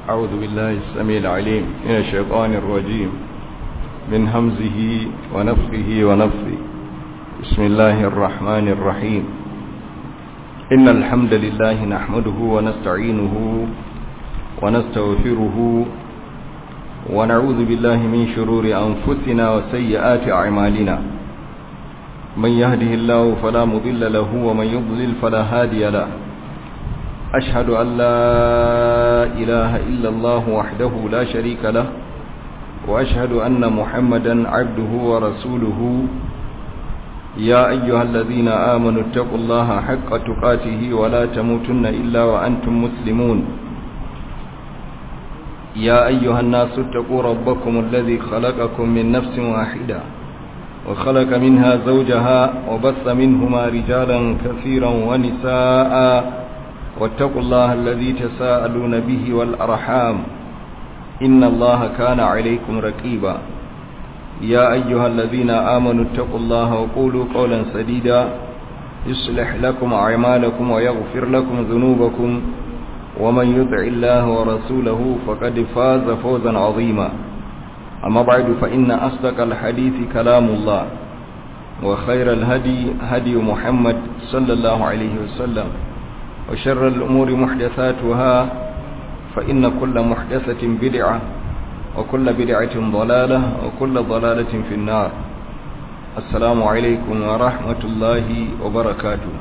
أعوذ بالله السميع العليم من الشيطان الرجيم من همزه ونفخه ونفثه بسم الله الرحمن الرحيم إن الحمد لله نحمده ونستعينه ونستغفره ونعوذ بالله من شرور أنفسنا وسيئات أعمالنا من يهده الله فلا مضل له ومن يضلل فلا هادي له أشهد أن لا إله إلا الله وحده لا شريك له وأشهد أن محمدا عبده ورسوله يا أيها الذين آمنوا اتقوا الله حق تقاته ولا تموتن إلا وأنتم مسلمون يا أيها الناس اتقوا ربكم الذي خلقكم من نفس واحدة وخلق منها زوجها وبث منهما رجالا كثيرا ونساء واتقوا الله الذي تساءلون به والأرحام إن الله كان عليكم رقيبا يا أيها الذين آمنوا اتقوا الله وقولوا قولا سديدا يصلح لكم أعمالكم ويغفر لكم ذنوبكم ومن يطع الله ورسوله فقد فاز فوزا عظيما أما بعد فإن أصدق الحديث كلام الله وخير الهدي هدي محمد صلى الله عليه وسلم وشر الأمور محدثاتها فإن كل محدثة بدعة وكل بدعة ضلالة وكل ضلالة في النار السلام عليكم ورحمة الله وبركاته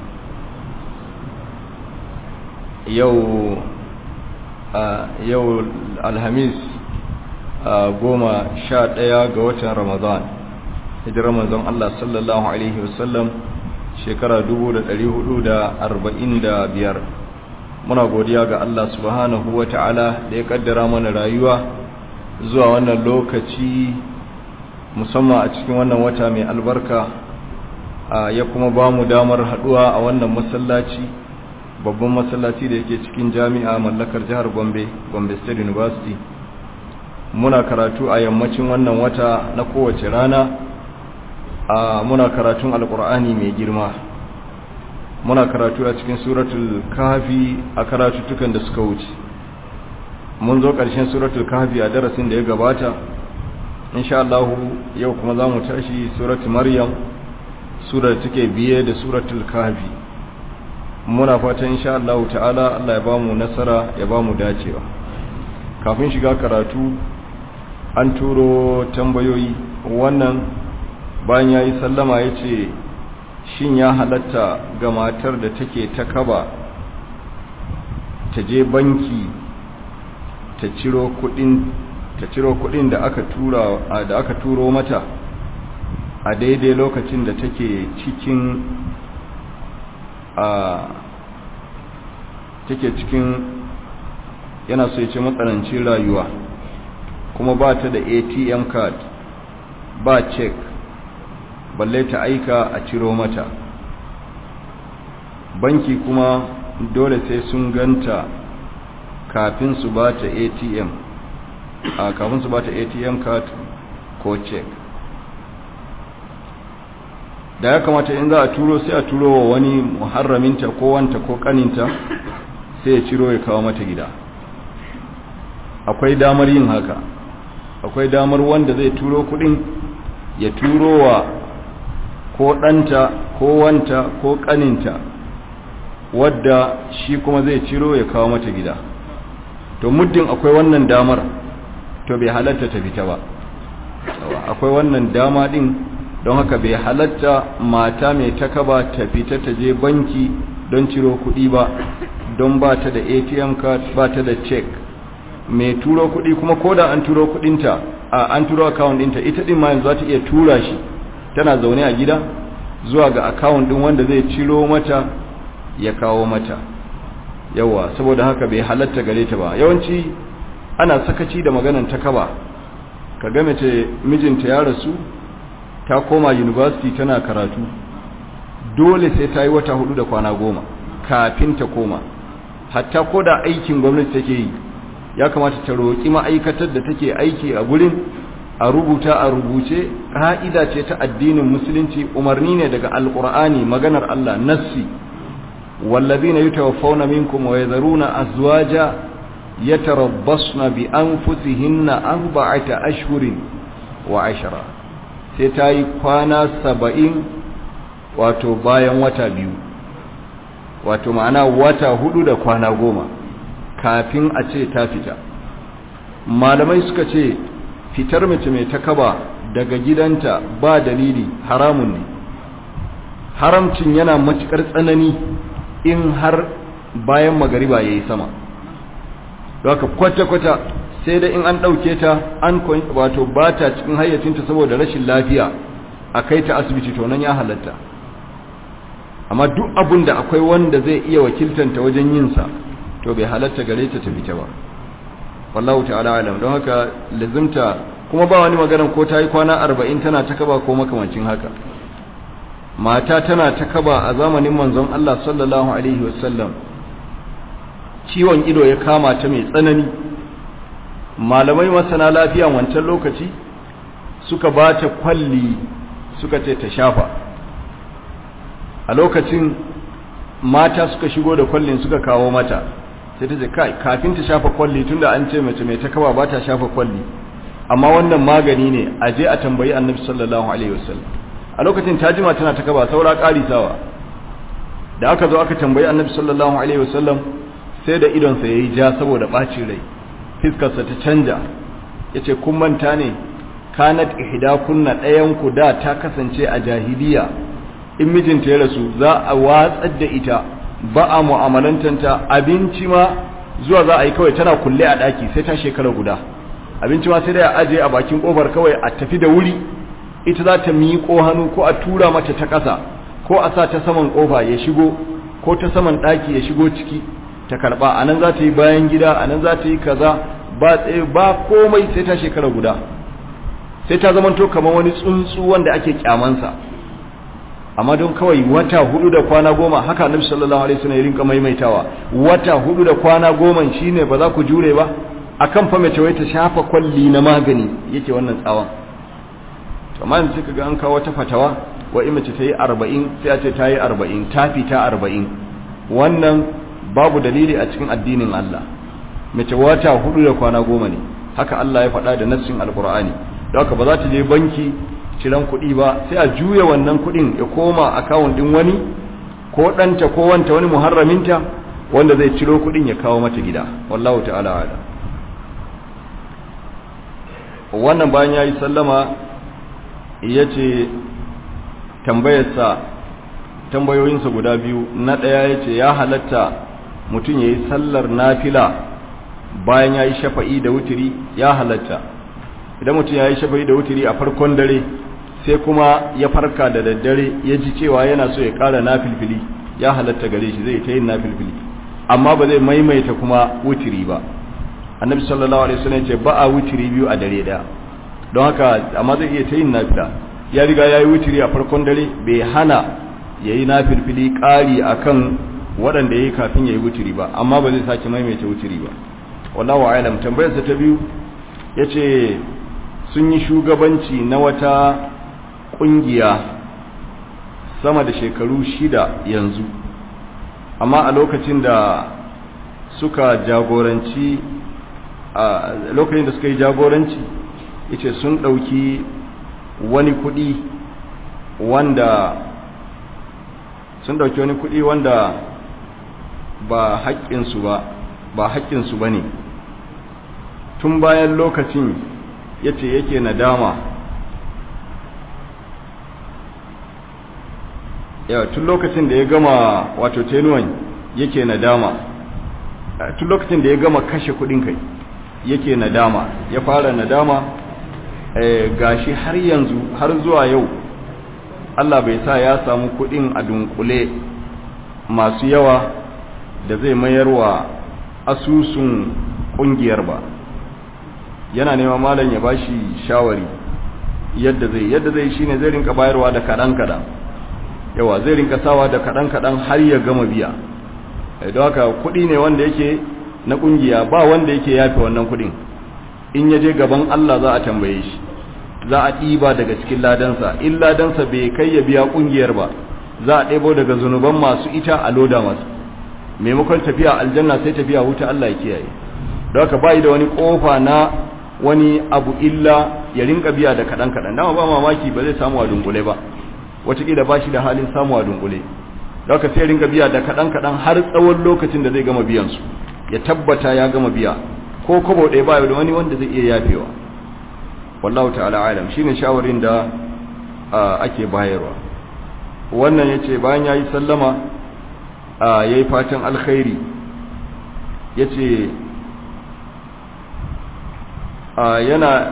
يو آه يو الهميس goma sha ɗaya ga watan ramadan hijirar manzon Allah sallallahu Alaihi wasallam shekara biyar. muna godiya ga Allah subhanahu wa ta'ala da ya kaddara mana rayuwa zuwa wannan lokaci musamman a cikin wannan wata mai albarka ya kuma ba mu damar haduwa a wannan masallaci babban masallaci da yake cikin jami'a mallakar jihar gombe gombe state university muna karatu a yammacin wannan wata na kowace rana a muna karatun alkur'ani mai girma muna karatu a cikin suratul kahfi a karatuttukan da suka wuce mun zo ƙarshen suratul kahfi a darasin da ya gabata insha Allah yau kuma za mu tashi suratul maryam surar take biye da suratul kahfi muna fatan insha Allah ta'ala Allah ya bamu nasara ya bamu dacewa kafin shiga karatu an turo tambayoyi wannan bayan ya yi sallama ya ce shin ya halatta ga matar da take ta kaba ta je banki ta ciro kudin ta ciro kudin da aka tura da aka turo mata a daidai lokacin da take cikin a take cikin yana so ya ce matsanancin rayuwa kuma ba ta da atm card ba check balle ta aika a ciro mata banki kuma dole sai sun ganta kafin su ba ta atm a kafin su ba ta atm card ko check da ya kamata in za a turo sai a turo wa wani muharraminta ko wanta ko kaninta sai ya ciro ya kawo mata gida akwai damar yin haka akwai damar wanda zai turo kudin ya turo wa ko ɗanta ko wanta ko ƙaninta wadda shi kuma zai ciro ya kawo mata gida to muddin akwai wannan damar to bai halatta ta fita ba akwai wannan dama din don haka bai halatta mata mai takaba ta fita ta je banki don ciro kuɗi ba don ba ta da atm card ba ta da check mai turo kuɗi kuma ko da an turo kuɗinta a an turo account ɗinta ita ɗin ma yanzu za ta iya tura shi tana zaune a gida zuwa ga account ɗin wanda zai ciro mata ya kawo mata yawa saboda haka bai halatta gare ta ba yawanci ana sakaci da maganan takaba ka ga mace mijinta ya rasu ta koma university tana karatu dole sai ta yi wata hudu da kwana goma kafin ta koma hatta ko da aikin gwamnati take yi ya kamata ta roƙi ma'aikatar da take aiki a gurin a rubuta a rubuce ƙa'ida ce ta addinin musulunci umarni ne daga alƙur'ani maganar Allah nassi wallazina yatawaffawna minkum wa yadharuna azwaja yatarabbasna bi anfusihinna arba'ata ashhurin wa ashara sai ta yi kwana saba'in wato bayan wata biyu wato ma'ana wata hudu da kwana goma kafin a ce ta fita malamai suka ce fitar mace mai takaba daga gidanta ba dalili haramun ne haramcin yana matukar tsanani in har bayan magariba ya yi sama haka kwata-kwata sai da in an ɗauke ta an wato ba ta cikin hayyacinta saboda rashin lafiya a kai ta asibiti to nan ya halatta amma duk abun da akwai wanda zai iya wakiltanta wajen yinsa to bai halatta gare ta ta fita ba wallahu ta'ala alam don haka lazimta kuma ba wani magana ko ta yi kwana arba'in tana ta kaba ko makamancin haka mata tana ta kaba a zamanin manzon Allah sallallahu alaihi wasallam ciwon ido ya kama ta mai tsanani malamai masana lafiya wancan lokaci suka ba ta kwalli suka ce ta shafa a lokacin mata suka shigo da kwallin suka kawo mata sai ta ce kai kafin ta shafa kwalli tunda an ce mace mai ta kaba ba ta shafa kwalli amma wannan magani ne a je a tambayi annabi sallallahu alaihi wasallam a lokacin ta jima tana ta kaba saura sawa da aka zo aka tambayi annabi sallallahu alaihi wasallam sai da idonsa yayi ja saboda bacin rai fiskarsa ta canja yace kun manta ne kanat ihdakunna ɗayan ku da ta kasance a jahiliya in mijinta ya rasu za a watsar da ita ba a mu'amalantanta abinci ma zuwa za a yi kawai tana kulle a ɗaki sai ta shekara guda abinci ma sai da ya aje a bakin kofar kawai a tafi da wuri ita za ta miƙo hannu ko a tura mata ta ƙasa ko a sa ta saman kofa ya shigo ko ta saman ɗaki ya shigo ciki ta karɓa a nan za ta yi bayan gida a nan za ta yi kaza ba tsaye ba komai sai ta shekara guda sai ta zamanto kamar wani tsuntsu wanda ake kyamansa amma don kawai wata hudu da kwana goma haka annabi sallallahu alaihi wasallam ya rinka maimaitawa wata hudu da kwana goma shine ba za ku jure ba akan fa mace wai ta shafa kwalli na magani yake wannan tsawon to amma yanzu kaga an kawo wata fatawa wa in mace ta yi 40 sai a ce ta yi 40 ta fita 40 wannan babu dalili a cikin addinin Allah mace wata hudu da kwana goma ne haka Allah ya faɗa da nassin alqur'ani don haka ba za ta je banki ciran kuɗi ba sai a juya wannan kuɗin ya koma akawun ɗin wani ko ɗanta ko wanta wani muharraminta wanda zai ciro kuɗin ya kawo mata gida wallahu ta'ala ala wannan bayan ya yi sallama ya ce tambayarsa tambayoyinsa guda biyu na ɗaya ya ce ya halatta mutum ya yi sallar nafila bayan ya yi shafa'i da wutiri ya halatta idan mutum ya yi shafa'i da wutiri a farkon dare sai kuma ya farka da daddare ya ji cewa yana so ya ƙara nafilfili ya halatta gare shi zai ta yin nafilfili amma ba zai maimaita kuma wutiri ba annabi sallallahu alaihi wasallam ce ba a wutiri biyu a dare daya don haka amma zai iya ta yin nafila ya riga ya yi wutiri a farkon dare bai hana ya yi nafilfili ƙari akan waɗanda ya yi kafin ya yi wutiri ba amma ba zai sake maimaita wutiri ba wallahu a'lam tambayarsa ta biyu yace sun yi shugabanci na wata ƙungiya sama da shekaru shida yanzu amma a lokacin da suka jagoranci a lokacin da suka yi jagoranci yace sun ɗauki wani kuɗi wanda sun ɗauki wani kuɗi wanda ba haƙƙinsu ba ba haƙƙinsu ba ne tun bayan lokacin yace yake nadama yawa tun lokacin da ya gama wato tenuwan yake nadama tun lokacin da ya gama kashe kudin kai yake nadama ya fara nadama gashi har yanzu har zuwa yau Allah bai sa ya samu kudin a dunkule masu yawa da zai mayarwa asusun kungiyar ba yana nema malam ya bashi shawari yadda zai yadda zai shine zai rinka bayarwa da kadan kadan yawa zai rinka sawa da kadan kadan har ya gama biya don haka kudi ne wanda yake na kungiya ba wanda yake yafe wannan kudin in ya je gaban Allah za a tambaye shi za a ɗiba daga cikin ladansa in ladansa bai kai ya biya kungiyar ba za a ɗebo daga zunuban masu ita a loda masu maimakon tafiya aljanna sai tafiya wuta Allah ya kiyaye don haka bai da wani kofa na wani abu illa ya rinka biya da kaɗan kaɗan dama ba mamaki ba zai samu a dunkule ba wataƙila ba shi da halin samu a dunkule don haka sai rinka biya da kaɗan kaɗan har tsawon lokacin da zai gama biyan su ya tabbata ya gama biya ko kobo ɗaya ba da wani wanda zai iya yafewa wallahu ta'ala alam shine shawarin da ake bayarwa wannan yace bayan yayi sallama yayi fatan alkhairi yace yana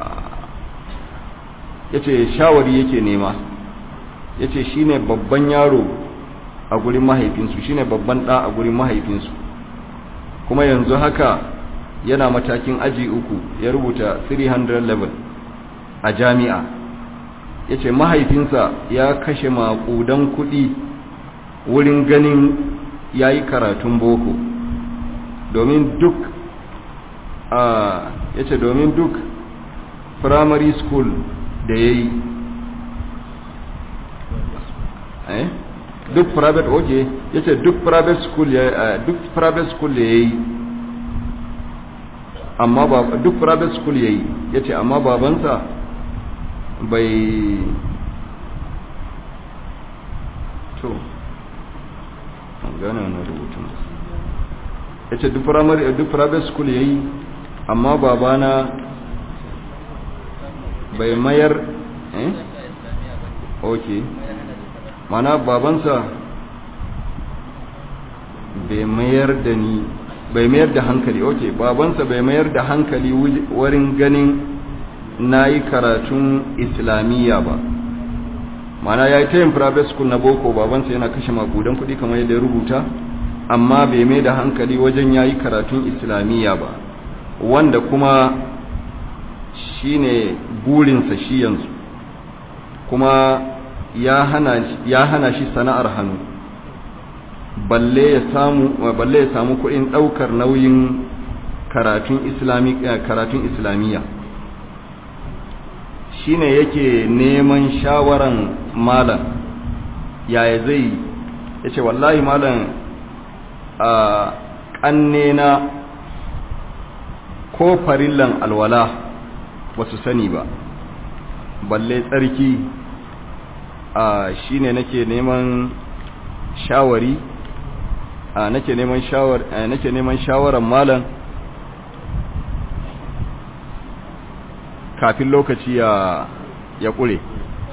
yace shawari yake nema yace shine babban yaro a gurin mahaifinsu shine babban da a gurin mahaifinsu kuma yanzu haka yana matakin aji uku ya rubuta 300 level a jami'a yace mahaifinsa ya kashe maƙudan kuɗi wurin ganin yayi karatun boko domin duk a yace domin duk primary school da yayi eh duk private okay yace duk private school ya duk private school da yayi amma ba duk private school yayi yace amma babansa bai to an gane wannan rubutun yace duk primary duk private school yayi amma babana bai mayar eh okay mana babansa bai mayar da ni bai mayar da hankali okay babansa bai mayar da hankali wurin ganin nayi karatun islamiyya ba mana yayi ta yin private school na boko babansa yana kashe makudan kuɗi kamar yadda ya rubuta amma bai mai da hankali wajen yayi karatun islamiyya ba wanda kuma shine burinsa shi yanzu kuma ya hana ya hana shi sana'ar hannu balle ya samu balle ya samu kuɗin ɗaukar nauyin karatun islami karatun islamiyya shine yake neman shawaran malam yaya zai yace wallahi malam a ƙannena ko farillan alwala ba su sani ba balle tsarki a shine nake neman shawari a nake neman shawar nake neman shawaran malam kafin lokaci ya ya kure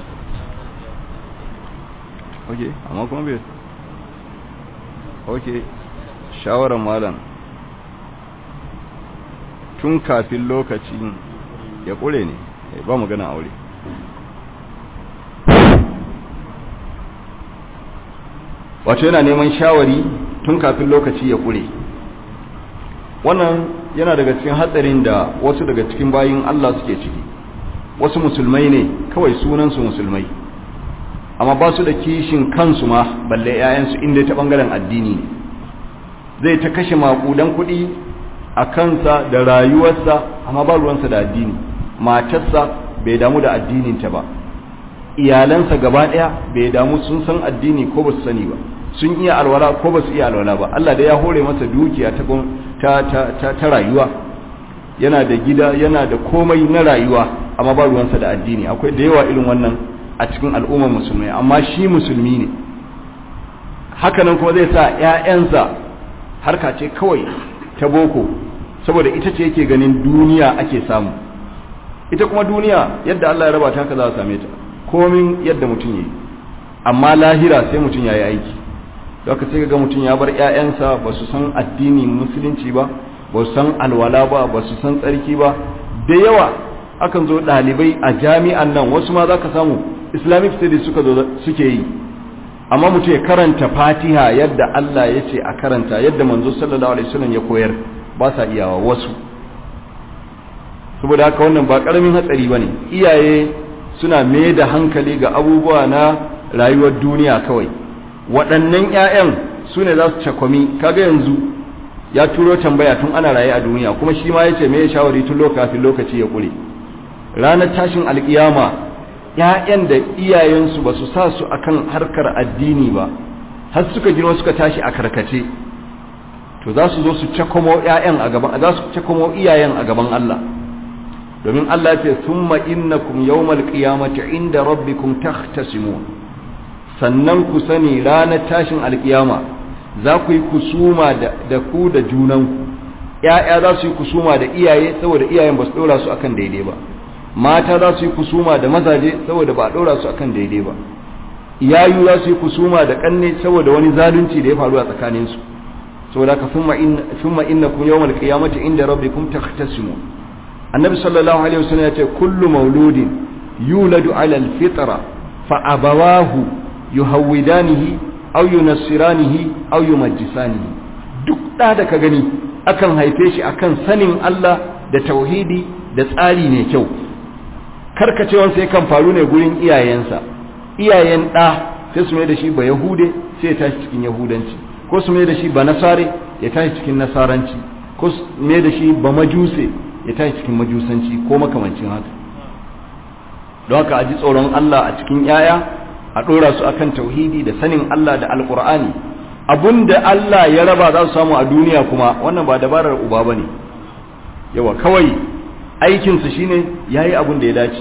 okay amma kuma bai okay shawaran malam tun kafin lokacin ya kure ne ba magana aure wato yana neman shawari tun kafin lokaci ya kure wannan yana daga cikin hatsarin da wasu daga cikin bayin Allah suke ciki wasu musulmai ne kawai sunansu musulmai amma ba su da kishin kansu ma balle 'ya'yansu inda ta bangaren addini ne zai ta kashe makudan kuɗi a kansa da rayuwarsa amma ba ruwansa da addini matarsa bai damu da addininta ba iyalansa gaba ɗaya bai damu sun san addini ko ba su sani ba sun iya alwala ko ba su iya alwala ba Allah da ya hore masa dukiya ta ta ta ta rayuwa yana da gida yana da komai na rayuwa amma ba ruwansa da addini akwai da yawa irin wannan a cikin al'ummar musulmai amma shi musulmi ne hakanan kuma zai sa ƴaƴansa harka ce kawai ta boko saboda ita ce yake ganin duniya ake samu ita kuma duniya yadda Allah ya raba ta haka za a same ta komin yadda mutum yi amma lahira sai mutum ya yi aiki daga sai ga mutum ya bar 'ya'yansa ba su san addini musulunci ba ba su san alwala ba ba su san tsarki ba da yawa akan zo ɗalibai a jami'an nan wasu ma za ka samu islamic studies suka zo suke yi amma mutum ya karanta fatiha yadda Allah ya ce a karanta yadda manzo sallallahu alaihi wasallam ya koyar ba sa iyawa wasu saboda haka wannan ba karamin hatsari bane iyaye suna mai da hankali ga abubuwa na rayuwar duniya kawai waɗannan 'ya'yan su ne za su cakwami kaga yanzu ya turo tambaya tun ana raye a duniya kuma shi ma ya ce mai shawari tun lokacin lokaci ya ƙure ranar tashin alƙiyama 'ya'yan da iyayensu ba su sa su akan harkar addini ba har suka girma suka tashi a karkace to to za su zo su cakomo ƴaƴan a gaban za su cakomo iyayen a gaban Allah domin Allah ya ce thumma innakum yawmal qiyamati inda rabbikum tahtasimun sannan ku sani ranar tashin alkiyama za ku yi kusuma da ku da junanku ‘ya'ya za su yi kusuma da iyaye saboda iyayen ba su ɗora su akan daidai ba mata za su yi kusuma da mazaje saboda ba a ɗora su akan daidai ba iyayu za su yi kusuma da ƙanne saboda wani zalunci da ya faru a tsakaninsu saboda ka summa inna kun yawmal qiyamati inda rabbikum takhtasimu annabi sallallahu alaihi wasallam ya ce kullu mauludin yuladu ala alfitra fa abawahu yuhawidanihi aw yunassiranihi aw yumajjisanihi duk da da ka gani akan haife shi akan sanin Allah da tauhidi da tsari ne kyau karkacewan sai kan faru ne gurin iyayensa iyayen ɗa sai su mai da shi ba yahude sai ya tashi cikin yahudanci ko su mai da shi ba nasare ya tashi cikin nasaranci ko su mai da shi ba majuse ya tashi cikin majusanci ko makamancin haka don haka a ji tsoron Allah a cikin yaya a ɗora su akan tauhidi da sanin Allah da alƙur'ani da Allah ya raba za su samu a duniya kuma wannan ba dabarar uba bane yawa kawai aikinsu shine yayi abun da ya dace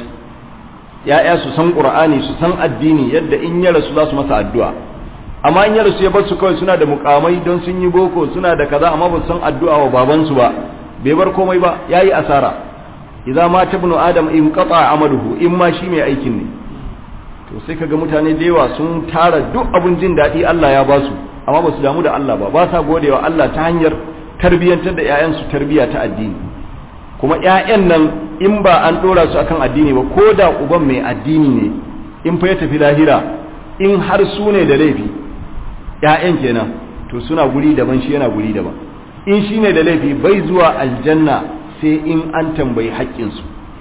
ya'ya su san qur'ani su san addini yadda in ya rasu za su masa addu'a amma in ya rasu ya bar su kawai suna da mukamai don sun yi boko suna da kaza amma ba su san addu'a wa babansu ba bai bar komai ba yayi asara idza ma tabnu adam in qata amaluhu in ma shi mai aikin ne to sai kaga mutane da yawa sun tara duk abun jin daɗi Allah ya ba su amma ba su damu da Allah ba ba sa godewa Allah ta hanyar tarbiyyantar da 'ya'yansu tarbiyya ta addini kuma 'ya'yan nan in ba an ɗora su akan addini ba ko da uban mai addini ne in fa ya tafi lahira in har su ne da laifi 'ya'yan kenan to suna guri daban shi yana guri daban in shi ne da laifi bai zuwa aljanna sai in an tambayi haƙƙinsu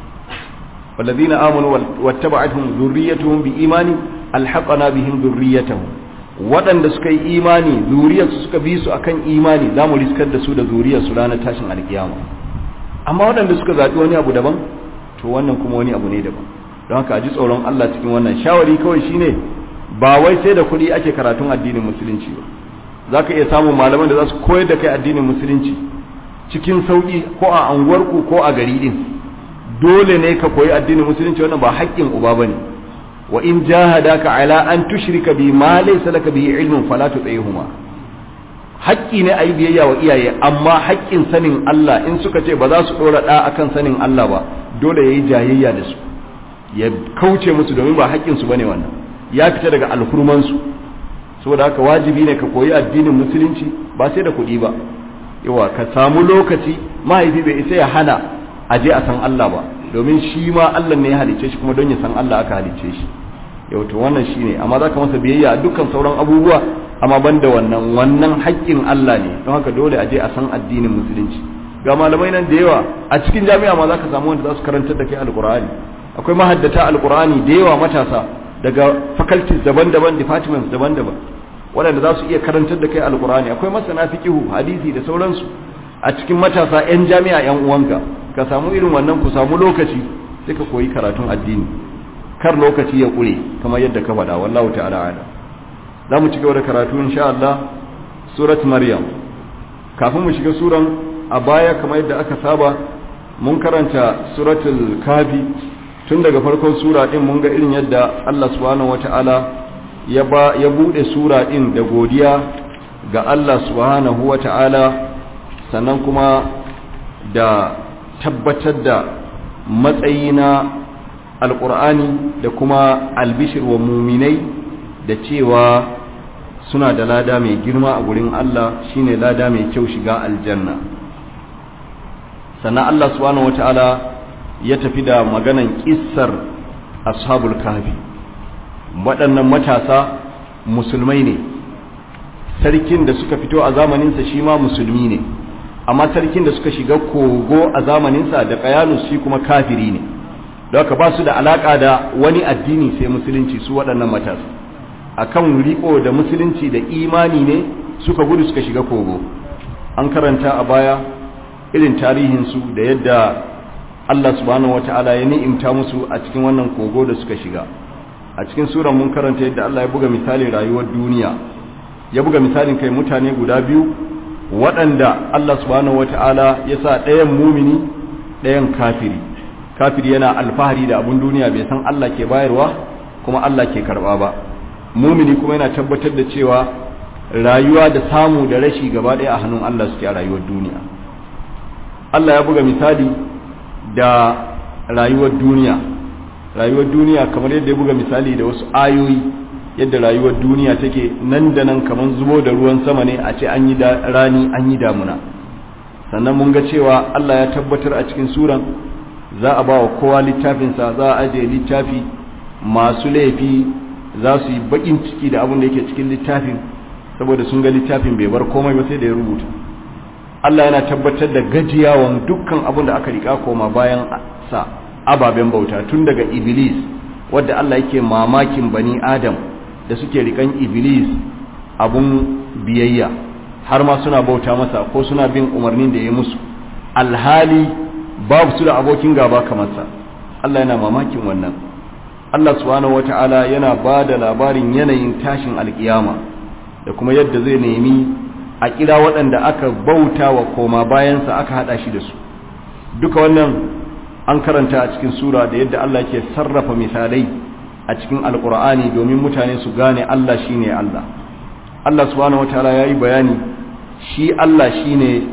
والذين آمنوا واتبعتهم ذريتهم بإيمان ألحقنا بهم ذريتهم waɗanda suka yi imani zuriyarsu suka bi su akan imani za mu riskar da su da zuriyarsu ranar tashin alkiyama amma waɗanda suka zaɓi wani abu daban to wannan kuma wani abu ne daban don haka a ji tsoron Allah cikin wannan shawari kawai shine ba wai sai da kuɗi ake karatun addinin musulunci ba za ka iya samun malaman da za su koyar da kai addinin musulunci cikin sauƙi ko a anguwarku ko a gari ɗin dole ne ka koyi addinin musulunci wannan ba haƙƙin uba ba ne wa in jahadaka ala an tushrika bi ma laysa laka bihi ilmun fala tuṭihuma haƙƙi ne ayi biyayya wa iyaye amma haƙƙin sanin Allah in suka ce ba za su dora da akan sanin Allah ba dole yayi jayayya da su ya kauce musu domin ba haƙƙin su bane wannan ya fita daga alhurman su saboda haka wajibi ne ka koyi addinin musulunci ba sai da kuɗi ba yawa ka samu lokaci mahaifi bai isa ya hana a je a san Allah ba domin shi ma Allah ne ya halicce shi kuma don ya san Allah aka halicce shi yau to wannan shine amma zaka masa biyayya a dukkan sauran abubuwa amma banda wannan wannan haƙƙin Allah ne don haka dole a je a san addinin musulunci ga malamai nan da yawa a cikin jami'a ma zaka samu wanda za su karantar da kai alqur'ani akwai mahaddata alqur'ani da yawa matasa daga faculties daban-daban departments daban-daban waɗanda za su iya karantar da kai alqur'ani akwai masana fiqihu hadisi da sauransu a cikin matasa 'yan jami'a 'yan uwanka ka samu irin wannan ku samu lokaci sai ka koyi karatun addini kar lokaci ya ƙure kamar yadda ka faɗa wallahu ta'ala ala za mu ci gaba da karatu insha Allah surat maryam kafin mu shiga suran a baya kamar yadda aka saba mun karanta suratul kafi tun daga farkon sura din mun ga irin yadda Allah subhanahu wata'ala ya ba ya bude sura din da godiya ga Allah subhanahu wata'ala sannan kuma da tabbatar da matsayi na alƙur'ani da kuma albishir wa muminai da cewa suna da lada mai girma a gurin Allah shine lada mai kyau shiga aljanna sannan Allah subhanahu wata'ala ya tafi da maganan kissar ashabul kahfi waɗannan matasa musulmai ne sarkin da suka fito a zamaninsa shi ma musulmi ne amma sarkin da suka shiga kogo a zamaninsa da kayanus shi kuma kafiri ne da haka ba su da alaka da wani addini sai musulunci su waɗannan matasa akan riko da musulunci da imani ne suka gudu suka shiga kogo an karanta a baya irin tarihinsu da yadda Allah subhanahu wata'ala ya ni'imta musu a cikin wannan kogo da suka shiga a cikin suran mun karanta yadda Allah ya buga misalin rayuwar duniya ya buga misalin kai mutane guda biyu waɗanda Allah subhanahu wata'ala ya sa ɗayan mumini ɗayan kafiri kafiri yana alfahari da abun duniya bai san Allah ke bayarwa kuma Allah ke karɓa ba mumini kuma yana tabbatar da cewa rayuwa da samu da rashi gaba ɗaya a hannun Allah suke a rayuwar duniya Allah ya buga misali da rayuwar duniya rayuwar duniya kamar yadda ya buga misali da wasu ayoyi yadda rayuwar duniya take nan da nan kamar zubo da ruwan sama ne a ce an yi rani an yi damuna sannan mun ga cewa Allah ya tabbatar a cikin suran za a ba wa kowa littafinsa za a ajiye littafi masu laifi za su yi bakin ciki da abin da yake cikin littafin saboda sun ga littafin bai bar komai ba sai da ya rubuta Allah yana tabbatar da gajiyawan dukkan abin da aka rika koma bayan sa ababen bauta tun daga iblis wadda Allah yake mamakin bani adam da suke rikan iblis abun biyayya har ma suna bauta masa ko suna bin umarnin da ya musu alhali babu su da abokin gaba kamar sa Allah yana mamakin wannan Allah subhanahu wata'ala yana ba da labarin yanayin tashin alkiyama da kuma yadda zai nemi a kira waɗanda aka bauta wa koma bayansa aka haɗa shi da su duka wannan an karanta a cikin sura da yadda Allah ke sarrafa misalai a cikin alkur'ani domin mutane su gane Allah shine Allah Allah subhanahu wataala yayi bayani shi Allah shine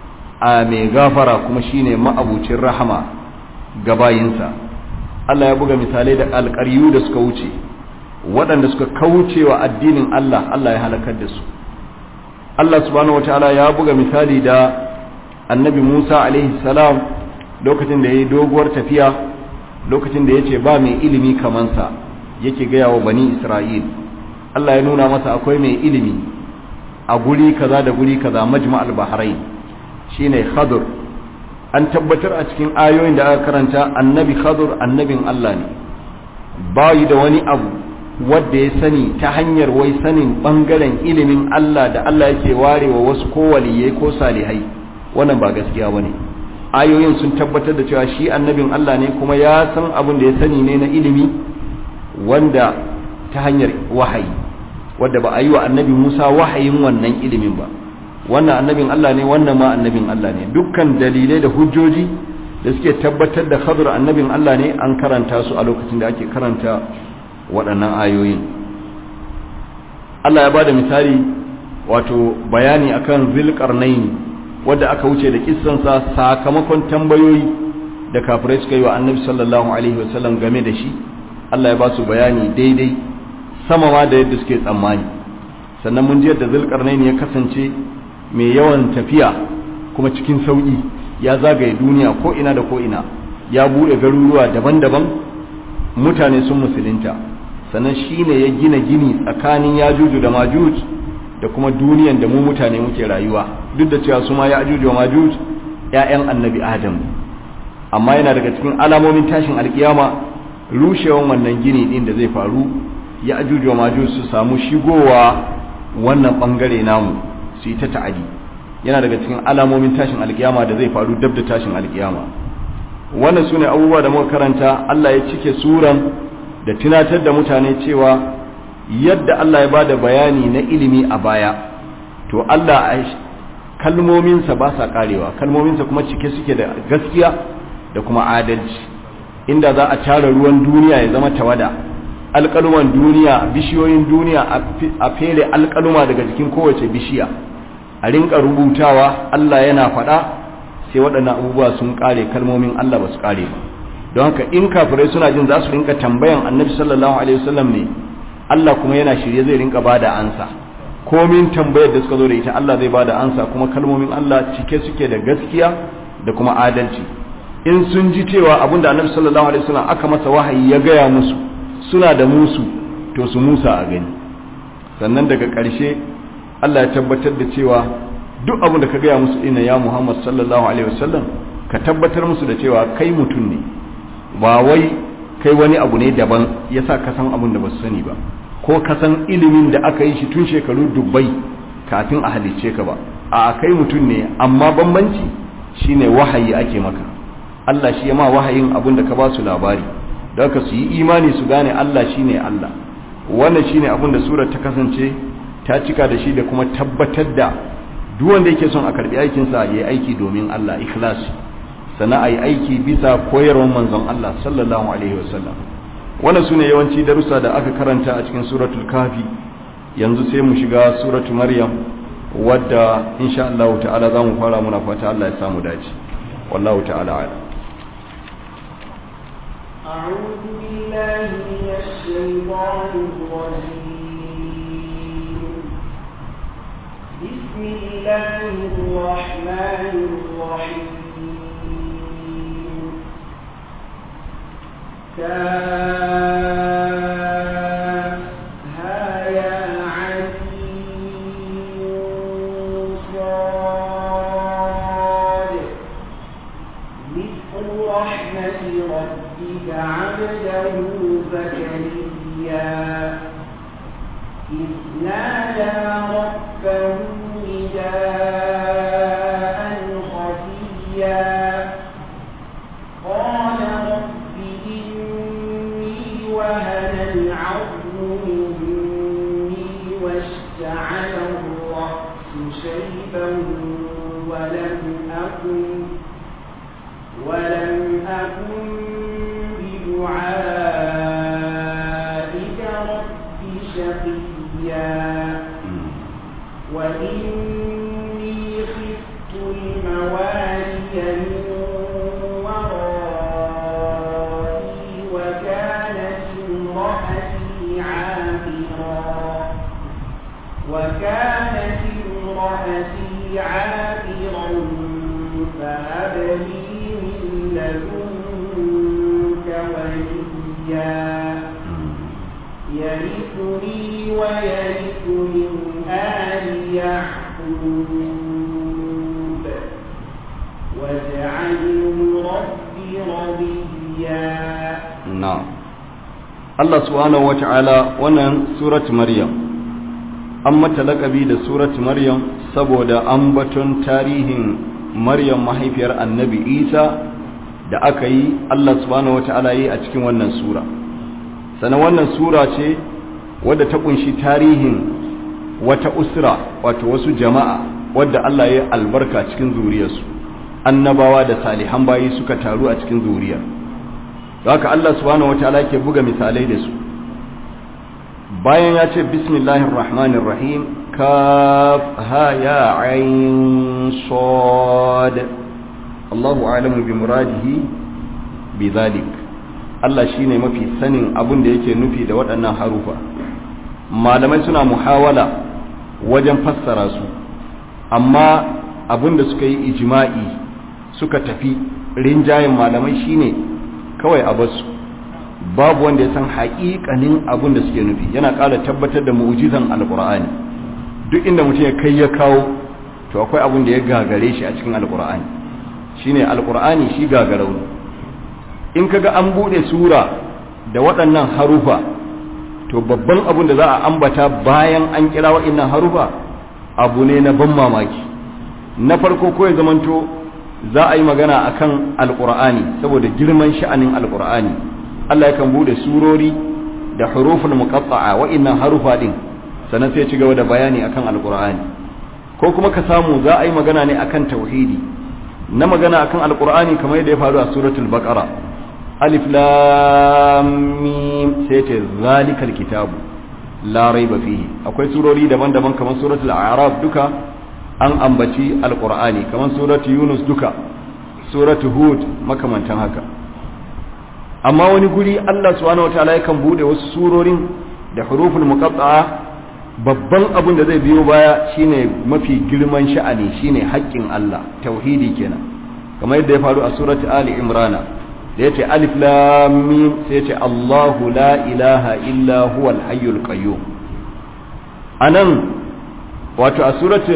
a mai gafara kuma shine ma'abucin rahama ga bayinsa Allah ya buga misalai da alƙaryu da suka wuce waɗanda suka kauce wa addinin Allah Allah ya halakar da su Allah subhanahu wataala ya buga misali da annabi Musa alaihi salam lokacin da ya yi doguwar tafiya lokacin da ya ce ba mai ilimi kamansa yake gaya wa bani isra'il Allah ya nuna masa akwai mai ilimi a guri kaza da guri kaza majma al-bahrain shine khadur an tabbatar a cikin ayoyin da aka karanta annabi khadur annabin Allah ne bayi da wani abu wadda ya sani ta hanyar wai sanin bangaren ilimin Allah da Allah yake warewa wasu ko waliyai ko salihai wannan ba gaskiya bane ayoyin sun tabbatar da cewa shi annabin Allah ne kuma ya san abin da ya sani ne na ilimi wanda ta hanyar wahayi wadda ba a yi wa annabi Musa wahayin wannan ilimin ba wannan annabin Allah ne wannan ma annabin Allah ne dukkan dalilai da hujjoji da suke tabbatar da khabar annabin Allah ne an karanta su a lokacin da ake karanta waɗannan ayoyin Allah ya bada misali wato bayani akan zilqarnaini wadda aka wuce da kissansa sakamakon tambayoyi da kafirai suka yi wa annabi sallallahu alaihi wasallam game da shi Allah ya ba su bayani daidai sama ma da yadda suke tsammani sannan mun ji yadda zulkarnaini ya kasance mai yawan tafiya kuma cikin sauki ya zagaye duniya ko ina da ko ina ya bude garuruwa daban-daban mutane sun musulunta sannan shine ya gina gini tsakanin yajuju da majuj da kuma duniyan da mu mutane muke rayuwa duk da cewa su ma ya'juj wa majuj ƴaƴan annabi adam amma yana daga cikin alamomin tashin alkiyama rushewan wannan gini din da zai faru ya'juj wa majuj su samu shigowa wannan bangare namu su yi ta ta'adi yana daga cikin alamomin tashin alkiyama da zai faru dab da tashin alkiyama wannan sune abubuwa da muka karanta Allah ya cike suran da tunatar da mutane cewa yadda Allah ya bada bayani na ilimi a baya to Allah kalmominsa ba sa karewa kalmominsa kuma cike suke da gaskiya da kuma adalci inda za a tara ruwan duniya ya zama tawada alƙaluman duniya bishiyoyin duniya a fere alƙaluma daga jikin kowace bishiya a rinka rubutawa Allah yana faɗa sai waɗannan abubuwa sun ƙare kalmomin Allah ba su ƙare ba don haka in kafirai suna jin za su rinka tambayan annabi sallallahu alaihi wasallam ne Allah kuma yana shirye zai rinka bada ansa komin tambayar da suka zo da ita Allah zai bada ansa kuma kalmomin Allah cike suke da gaskiya da kuma adalci in sun ji cewa abinda annabi sallallahu alaihi wasallam aka masa wahayi ya gaya musu suna da musu to su musa a gani sannan daga ƙarshe Allah ya tabbatar da cewa duk abin da ka gaya musu ina ya Muhammad sallallahu alaihi wasallam ka tabbatar musu da cewa kai mutum ne ba wai kai wani abu ne daban yasa ka san abin da ba su sani ba ko ka san ilimin da aka yi shi tun shekaru dubbai kafin a halicce ka ba a kai mutum ne amma bambanci shine wahayi ake maka Allah shi ya ma wahayin abin da ka ba su labari don ka su yi imani su gane Allah shine Allah wannan shine abin da surar ta kasance ta cika da shi da kuma tabbatar da duk wanda yake son a karbi aikinsa ya yi aiki domin Allah ikhlas sana a yi aiki bisa koyarwar manzon Allah sallallahu alaihi wasallam wannan sune yawanci darussa da aka karanta a cikin suratul kafi yanzu sai mu shiga suratul maryam wadda insha Allah ta'ala zamu fara muna fata Allah ya samu dace wallahu ta'ala a'lam أعوذ بالله من الشيطان الرجيم بسم الله الرحمن الرحيم كافها يا عليم صاد مثل رحمة ربك عبده زكريا إذ نادى ربه نداء خفيا قال رب إني وهن العظم مني واشتعل الرأس شيبا ولم أكن ولم أكن بدعائك رب شقيا وإني خفت الموالي من ورائي وكانت امرأتي عاقرا وكانت امرأتي عاقرا فهب لي من لدنك وليا يرثني ويرث من آل يعقوب واجعله رب رضيا na'am Allah subhanahu wata'ala wannan surat Maryam an mata lakabi da surat Maryam saboda ambaton tarihin Maryam mahaifiyar Annabi Isa da aka yi Allah subhanahu wata'ala yi a cikin wannan sura sannan wannan sura ce wadda ta kunshi tarihin wata usra wato wasu jama'a wadda Allah ya albarka cikin zuriyarsu annabawa da salihan bayi suka taru a cikin zuriyar da haka Allah subhanahu wataala ke buga misalai da su bayan ya ce bismillahir rahmanir rahim kaf ha ya ain sad Allahu a'lamu bi muradihi bi zalik Allah shine mafi sanin abin da yake nufi da waɗannan harufa malamai suna muhawala wajen fassara su amma abin da suka yi ijma'i suka tafi rinjayen malamai shine kawai a basu babu wanda ya san haƙiƙanin abin da suke nufi yana ƙara tabbatar da mu'jizan alƙur'ani duk inda mutum ya kai ya kawo to akwai abin da ya gagare shi a cikin alƙur'ani shine alƙur'ani shi gagarau in kaga an bude sura da waɗannan harufa to babban abin da za a ambata bayan an kira waɗannan harufa abu ne na ban mamaki na farko ko ya zamanto za a yi magana akan alkur'ani saboda girman sha'anin alkur'ani Allah yakan bude surori da huruful muqatta'a wa'innan harufa din sannan sai ya ci gaba da bayani akan alkur'ani ko kuma ka samu za a yi magana ne akan tauhidi na magana akan alkur'ani kamar yadda ya faru a suratul baqara alif lam mim sai ta zalikal kitabu la raiba fihi akwai surori daban-daban kamar suratul a'raf duka an ambaci alkur'ani kamar suratu yunus duka suratu hud makamantan haka amma wani guri allah subhanahu wataala yakan bude wasu surorin da huruful muqatta'a babban abin da zai biyo baya shine mafi girman sha'ani shine haƙƙin allah tauhidi kenan kamar yadda ya faru a suratu ali imrana da yace alif lam mim sai yace allahu la ilaha illa huwal hayyul qayyum anan wato a suratu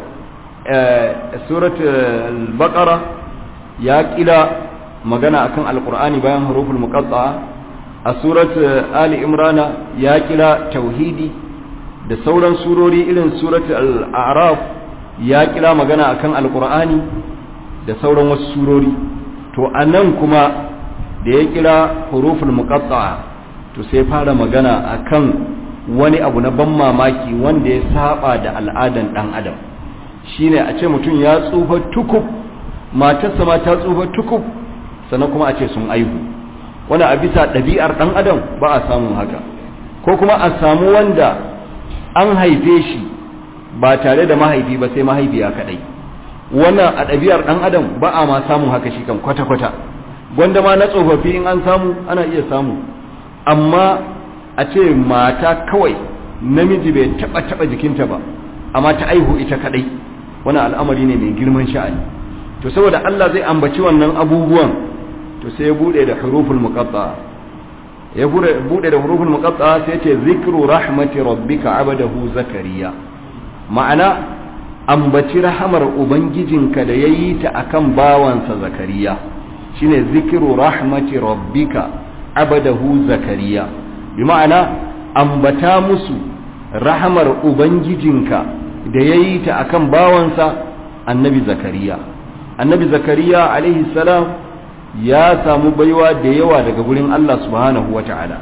surat al-baqara ya kila magana akan alqur'ani bayan huruful muqatta'a a surat ali imrana ya kila tauhidi da sauran surori irin surat al-a'raf ya kila magana akan alqur'ani da sauran wasu surori to anan kuma da ya kila huruful muqatta'a to sai fara magana akan wani abu na ban mamaki wanda ya saba da al'adan dan adam shine a ce mutum ya tsufa tukub matarsa ma ta tsufa tukub sannan kuma a ce sun aihu wani a bisa ɗabi'ar ɗan adam ba a samun haka ko kuma a samu wanda an haife shi ba tare da mahaifi ba sai mahaifiya kaɗai wannan a ɗabi'ar ɗan adam ba a ma samun haka shi kan kwata-kwata gwanda ma na tsofaffi in an samu ana iya samu amma a ce mata kawai namiji bai taɓa taɓa jikinta ba amma ta aihu ita kaɗai wani al'amari ne mai girman sha'ani to saboda Allah zai ambaci wannan abubuwan to sai ya bude da huruful muqatta ya bude da huruful muqatta sai ya ce zikru rahmati rabbika abadahu zakariya ma'ana ambaci rahamar ubangijinka da yayi ta akan bawansa zakariya shine zikru rahmati rabbika abadahu zakariya bi ma'ana ambata musu rahamar ubangijinka da yayi ta akan bawansa annabi zakariya annabi zakariya alaihi salam ya samu baiwa da yawa daga gurin Allah subhanahu wa ta'ala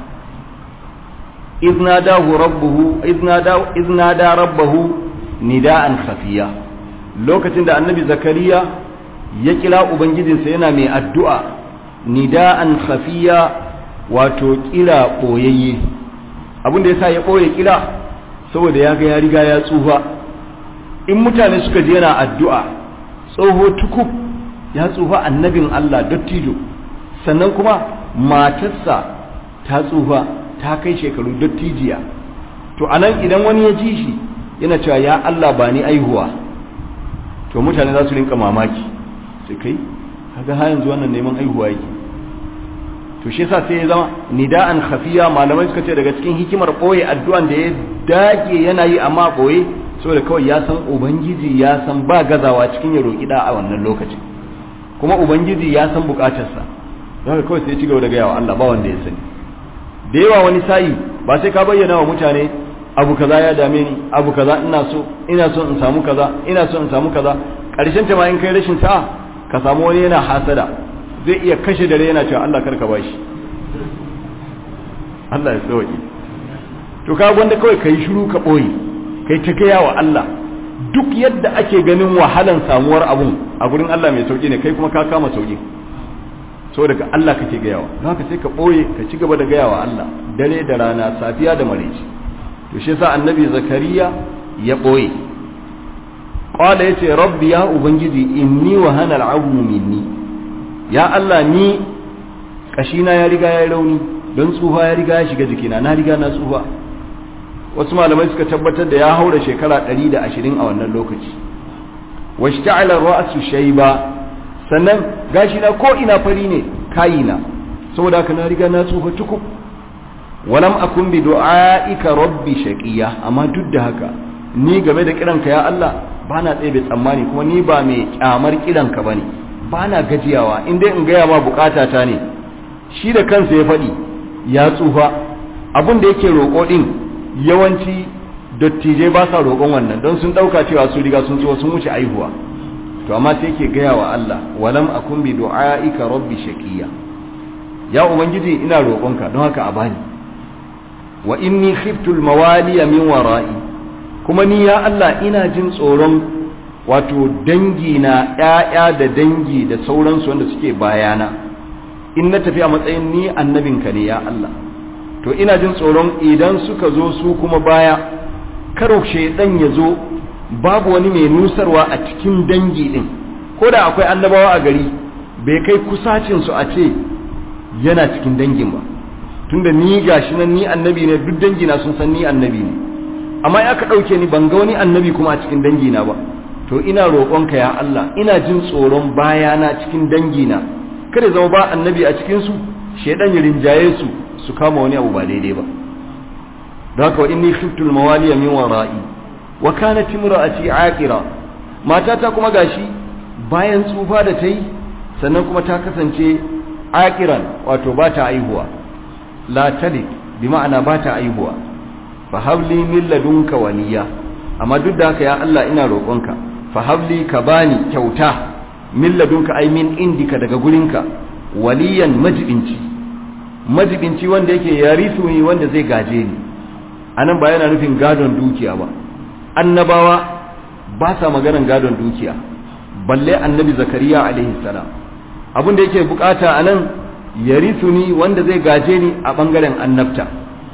iznadahu rabbuhu iznada rabbahu nida'an khafiya lokacin da annabi zakariya ya kira ubangijinsa yana mai addu'a nida'an khafiya wato kira boyayye abin da yasa ya boye kira saboda ya ga ya riga ya tsufa in mutane suka je yana addu'a tsoho tukub ya tsufa annabin Allah dattijo sannan kuma matarsa ta tsufa ta kai shekaru dattijiya to anan idan wani ya ji shi yana cewa ya Allah ba ni aihuwa to mutane za su rinka mamaki sai kai kaga har yanzu wannan neman aihuwa yake to shi yasa sai ya zama nida'an khafiya malamai suka ce daga cikin hikimar boye addu'an da ya dage yana yi amma boye saboda kawai ya san ubangiji ya san ba gazawa cikin ya roki da a wannan lokacin kuma ubangiji ya san bukatarsa don kawai sai ya ci gaba da gaya wa Allah ba wanda ya sani da yawa wani sa'i ba sai ka bayyana wa mutane abu kaza ya dame ni abu kaza ina so ina so in samu kaza ina so in samu kaza karshen ta ma in kai rashin sa'a ka samu wani yana hasada zai iya kashe dare yana cewa Allah karka bashi Allah ya sauki to ka gwanda kawai kai shiru ka boye kai ta gaya wa Allah duk yadda ake ganin wahalan samuwar abun a gurin Allah mai sauki ne kai kuma ka kama sauki saboda ga Allah kake gayawa don haka sai ka boye ka ci gaba da gayawa Allah dare da rana safiya da maraice to shi yasa annabi zakariya ya boye qala yace rabbi ya ubangiji inni wa hana al'azmu minni ya Allah ni kashina ya riga ya rauni don tsufa ya riga ya shiga jikina na riga na tsufa wasu malamai suka tabbatar da ya haura shekara 120 a wannan lokaci washta'ala ra'su shayba sannan gashi na ko ina fari ne kayina saboda haka na riga na tsufa tukub walam akun bi du'aika rabbi shaqiya amma duk da haka ni game da kiranka ya Allah bana tsaye tsammani kuma ni ba mai kyamar kiranka bane bana gajiyawa in dai in gaya ma bukatata ne shi da kansa ya faɗi ya tsufa abin da yake roƙo din yawanci dattijai ba sa roƙon wannan don sun ɗauka cewa su riga sun tsuwa sun wuce aihuwa to amma sai yake gaya wa Allah walam akun bi du'aika rabbi shaqiya ya ubangiji ina roƙonka don haka a bani wa inni khiftu al-mawaliya min wara'i kuma ni ya Allah ina jin tsoron wato dangi na ƴaƴa da dangi da sauransu wanda suke bayana in na tafi a matsayin ni annabinka ne ya Allah to ina jin tsoron idan suka zo su kuma baya karo shedan ya zo babu wani mai nusarwa a cikin dangi din ko da akwai annabawa a gari bai kai kusacin su a ce yana cikin dangin ba tunda ni gashi nan ni annabi ne duk dangina sun san ni annabi ne amma ya ka ɗauke ni ban ga wani annabi kuma a cikin dangina ba to ina roƙonka ya Allah ina jin tsoron bayana cikin dangina kada zama ba annabi a cikin su shedan ya rinjaye su su kama wani abu ba daidai ba don haka wa inni khiftul mawaliya min wara'i wa kanat imra'ati aqira matata kuma gashi bayan tsufa da ta yi sannan kuma ta kasance aqiran wato ba ta aihuwa la talid bi ma'ana ba ta aihuwa fa habli min ladunka waliya amma duk da haka ya Allah ina roƙonka fa habli ka bani kyauta min ladunka ai min indika daga gurinka waliyan majibinci majibinci wanda yake yarisu ni wanda zai gaje ni anan ba yana nufin gadon dukiya ba annabawa ba sa maganan gadon dukiya balle annabi zakariya alaihi salam abin da yake bukata a nan yarisu ni wanda zai gaje ni a bangaren annabta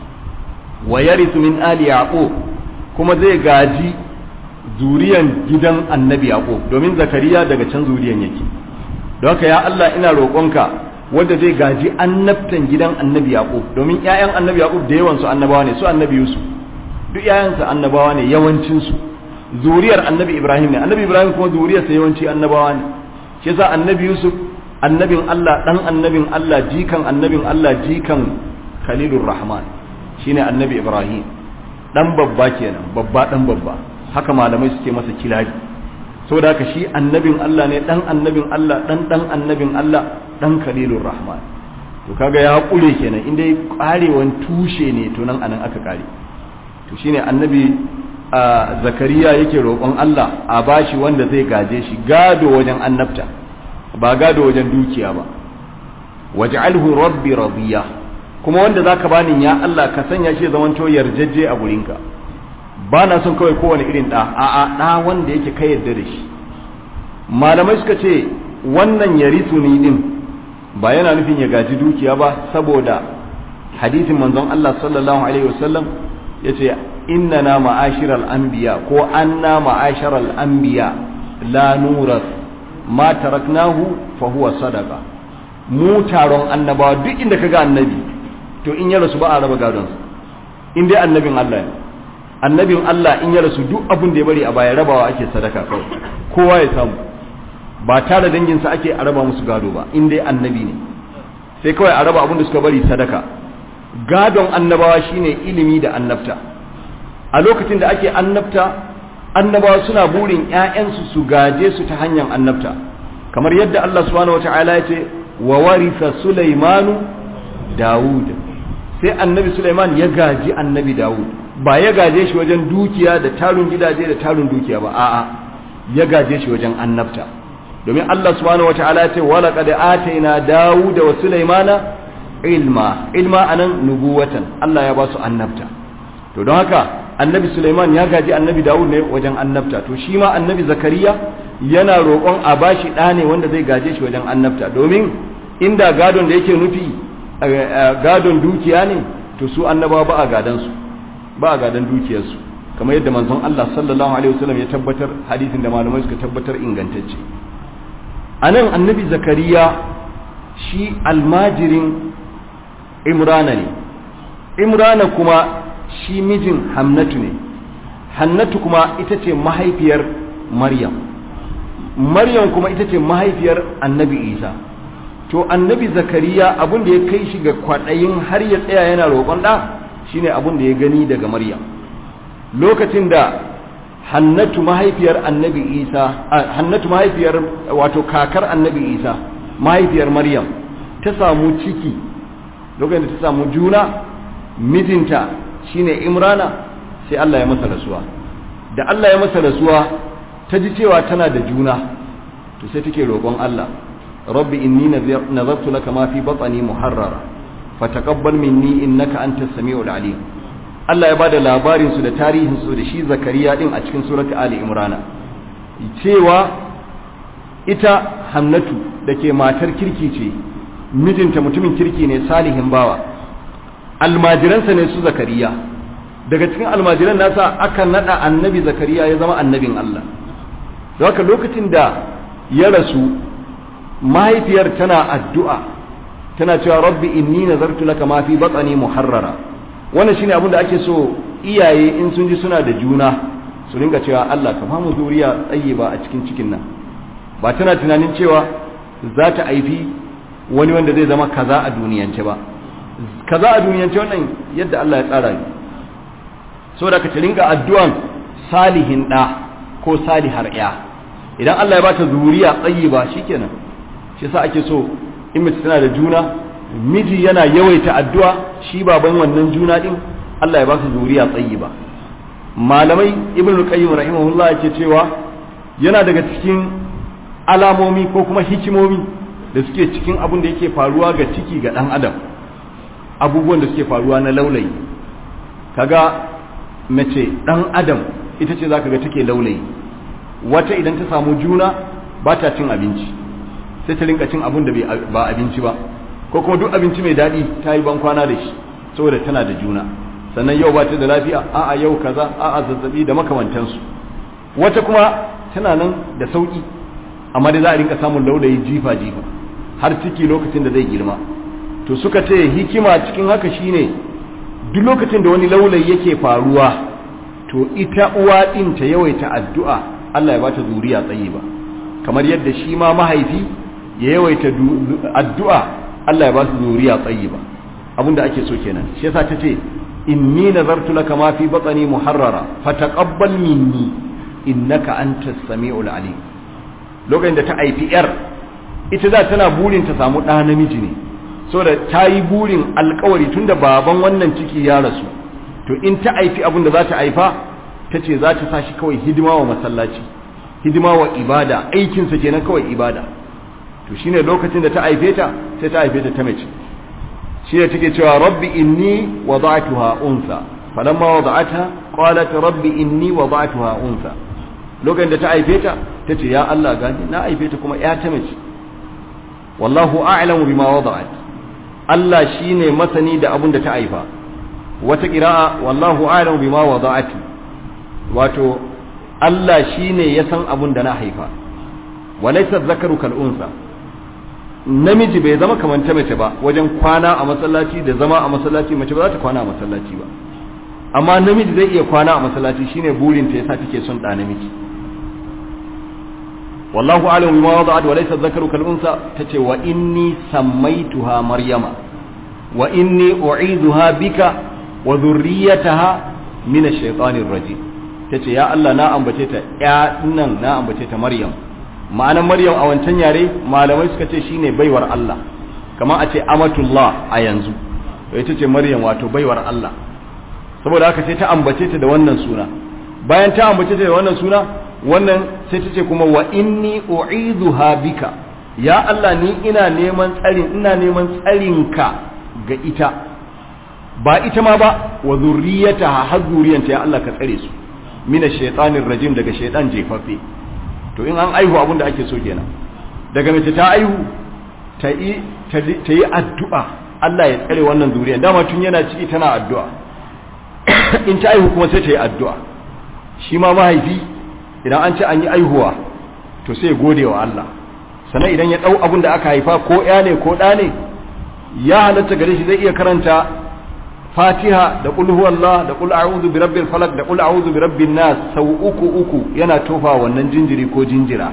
wa yarisu min ali yaqub kuma zai gaji zuriyan gidan annabi yaqub domin zakariya daga can zuriyan yake don haka ya Allah ina roƙonka wanda zai gaji annabtan gidan annabi yaqub domin ƴaƴan annabi yaqub da yawan su annabawa ne su annabi yusuf duk ƴaƴansa annabawa ne yawancin su zuriyar annabi ibrahim ne annabi ibrahim kuma zuriyarsa yawanci annabawa ne shi yasa annabi yusuf annabin Allah dan annabin Allah jikan annabin Allah jikan khalilur rahman shine annabi ibrahim dan babba kenan babba dan babba haka malamai suke masa kilari saboda haka shi annabin Allah ne dan annabin Allah dan dan annabin Allah dan khalilur rahman to kaga ya kure kenan inda karewan tushe ne to nan anan aka kare to shine annabi zakariya yake roƙon Allah a bashi wanda zai gaje shi gado wajen annabta ba gado wajen dukiya ba waj'alhu rabbi radiya kuma wanda zaka bani ya Allah ka sanya shi zaman to yarjejje a gurinka ba na son kawai kowane irin da a a da wanda yake kai yarda da shi malamai suka ce wannan yarisu ni din ba yana nufin ya gaji dukiya ba saboda hadisin manzon Allah sallallahu alaihi wasallam yace innana ma'ashiral anbiya ko anna ma'asharal anbiya la nuras ma taraknahu fa huwa sadaqa mu taron annabawa duk inda kaga annabi to in ya rasu ba a raba gadon sa in dai annabin Allah ne annabin Allah in ya rasu duk abin da ya bari a baya rabawa ake sadaka kawai kowa ya samu ba tare dangin sa ake a raba musu gado ba in dai annabi ne sai kawai a raba abin da suka bari sadaka gadon annabawa shine ilimi da annabta a lokacin da ake annabta annabawa suna burin ‘ya'yansu su gaje su ta hanyar annabta kamar yadda Allah subhanahu wa ta'ala ya ce wa warisa Sulaimanu Dawud sai annabi Sulaiman ya gaji annabi Dawud ba ya gaje shi wajen dukiya da tarun gidaje da tarun dukiya ba a'a ya gaje shi wajen annabta domin Allah subhanahu wa ta'ala ya ce wa laqad atayna Dawud wa Sulaimana ilma ilma anan nubuwatan Allah ya ba su annabta to don haka annabi Suleiman ya gaji annabi Dawud ne wajen annabta to shi ma annabi Zakariya yana roƙon a bashi ɗa ne wanda zai gaje shi wajen annabta domin inda gadon da yake nufi gadon dukiya ne to su annabawa ba a gadan su ba a gadan dukiyarsu kamar yadda manzon Allah sallallahu alaihi wasallam ya tabbatar hadisin da malamai suka tabbatar ingantacce anan annabi Zakariya shi almajirin Imrana ne Imrana kuma shi mijin Hamnatu ne Hannatu kuma ita ce mahaifiyar Maryam Maryam kuma ita ce mahaifiyar Annabi Isa to Annabi Zakariya abin da ya kai shi ga kwaɗayin har ya tsaya yana roƙon ɗa shine abin da ya gani daga Maryam lokacin da Hannatu mahaifiyar Annabi Isa Hannatu mahaifiyar wato kakar Annabi Isa mahaifiyar Maryam ta samu ciki lokacin da ta samu juna mijinta shine Imrana sai Allah ya masa rasuwa da Allah ya masa rasuwa ta ji cewa tana da juna to sai take roƙon Allah rabbi inni nazartu laka ma fi batni muharrara fataqabbal minni innaka antas samiul alim Allah ya bada labarin su da tarihin su da shi Zakariya din a cikin surati Ali Imran cewa ita Hannatu dake matar kirki ce mijinta mutumin kirki ne salihin bawa almajiransa ne su Zakariya daga cikin almajiran nasa aka nada annabi Zakariya ya zama annabin Allah da haka lokacin da ya rasu mahaifiyar tana addu'a tana cewa rabbi inni nazartu laka ma fi batni muharrara wannan shine abin da ake so iyaye in sun ji suna da juna su ringa cewa Allah ka famu zuriya tsaye ba a cikin cikin nan ba tana tunanin cewa za ta aifi wani wanda zai zama kaza a duniyance ba kaza a duniyance wannan yadda Allah ya tsara ni saboda ka ta ringa addu'an salihin da ko salihar ya idan Allah ya bata zuriya tsayi ba shikenan shi yasa ake so in mace tana da juna miji yana yawaita addu'a shi baban wannan juna din Allah ya ba su zuriya tsayi ba malamai ibn qayyim rahimahullah yake cewa yana daga cikin alamomi ko kuma hikimomi da suke cikin abin da yake faruwa ga ciki ga dan adam abubuwan da suke faruwa na laulayi kaga mace dan adam ita ce zaka ga take laulayi wata idan ta samu juna ba ta cin abinci sai ta rinka cin abin da ba abinci ba ko kuma duk abinci mai daɗi ta yi bankwana da shi saboda tana da juna sannan yau ba ta da lafiya a'a yau kaza a'a zazzabi da makamantansu wata kuma tana nan da sauki amma dai za a rinka samun laulayi jifa jifa har ciki lokacin da zai girma to suka ce hikima cikin haka shine duk lokacin da wani laulayi yake faruwa to ita uwa din ta yawaita addu'a Allah ya bata zuriya tsayi ba kamar yadda shi ma mahaifi ya yawaita addu'a Allah ya ba su zuriya tsayi ba abinda ake so kenan shi yasa ta ce inni nazartu laka ma fi batni muharrara fataqabbal minni innaka antas samiul alim lokacin da ta haifi yar ita za tana burin ta samu ɗa namiji ne saboda ta yi burin alkawari tunda baban wannan ciki ya rasu to in ta haifi abin da za ta haifa ta ce za ta sa shi kawai hidima wa masallaci hidima wa ibada aikinsa kenan kawai ibada to shine lokacin da ta haife ta sai ta haife ta ta mace shi ne take cewa rabbi inni wada'tuha unsa falamma wada'atha qalat rabbi inni wada'tuha unsa lokacin da ta haife ta tace ya Allah gani na haife ta kuma ya ta mace wallahu a'lamu bima wada'at Allah shine masani da abun da ta haifa wata qira'a wallahu a'lamu bima wada'at wato Allah shine ya san abun da na haifa walaysa dhakaru kal unsa namiji bai zama kamar ta mace ba wajen kwana a masallaci da zama a masallaci mace ba za ta kwana a masallaci ba amma namiji zai iya kwana a masallaci shine burin ta yasa take son da namiji wallahu a'lamu bima wada'at wa laysa dhakaru kal unsa tace wa inni sammaituha maryama wa inni u'idhuha bika wa dhurriyyataha min ash-shaytanir rajim tace ya Allah na ambace ta ya nan na ambace ta maryam ma'anar maryam a wancan yare malamai suka ce shine baiwar Allah kamar a ce amatullah a yanzu to ita ce maryam wato baiwar Allah saboda haka sai ta ambace ta da wannan suna bayan ta ambace ta da wannan suna wannan sai ta ce kuma wa inni u'idhuha bika ya Allah ni ina neman tsarin ina neman tsarinka ga ita ba ita ma ba wa zurriyataha har zuriyanta ya Allah ka tsare su mina shaitanir rajim daga shaitan jefaffe to in an aihu abin da ake so kenan daga mace ta aihu ta yi ta yi addu'a Allah ya tsare wannan zuriya dama tun yana ciki tana addu'a in ta aihu kuma sai ta yi addu'a shi ma mahaifi idan an ce an yi aihuwa to sai gode wa Allah sannan idan ya ɗau abin da aka haifa ko ya ne ko ɗa ne ya halatta gare shi zai iya karanta fatiha da qul huwallah da qul a'udhu bi rabbil falaq da qul a'udhu bi rabbin nas sau uku uku yana tofa wannan jinjiri ko jinjira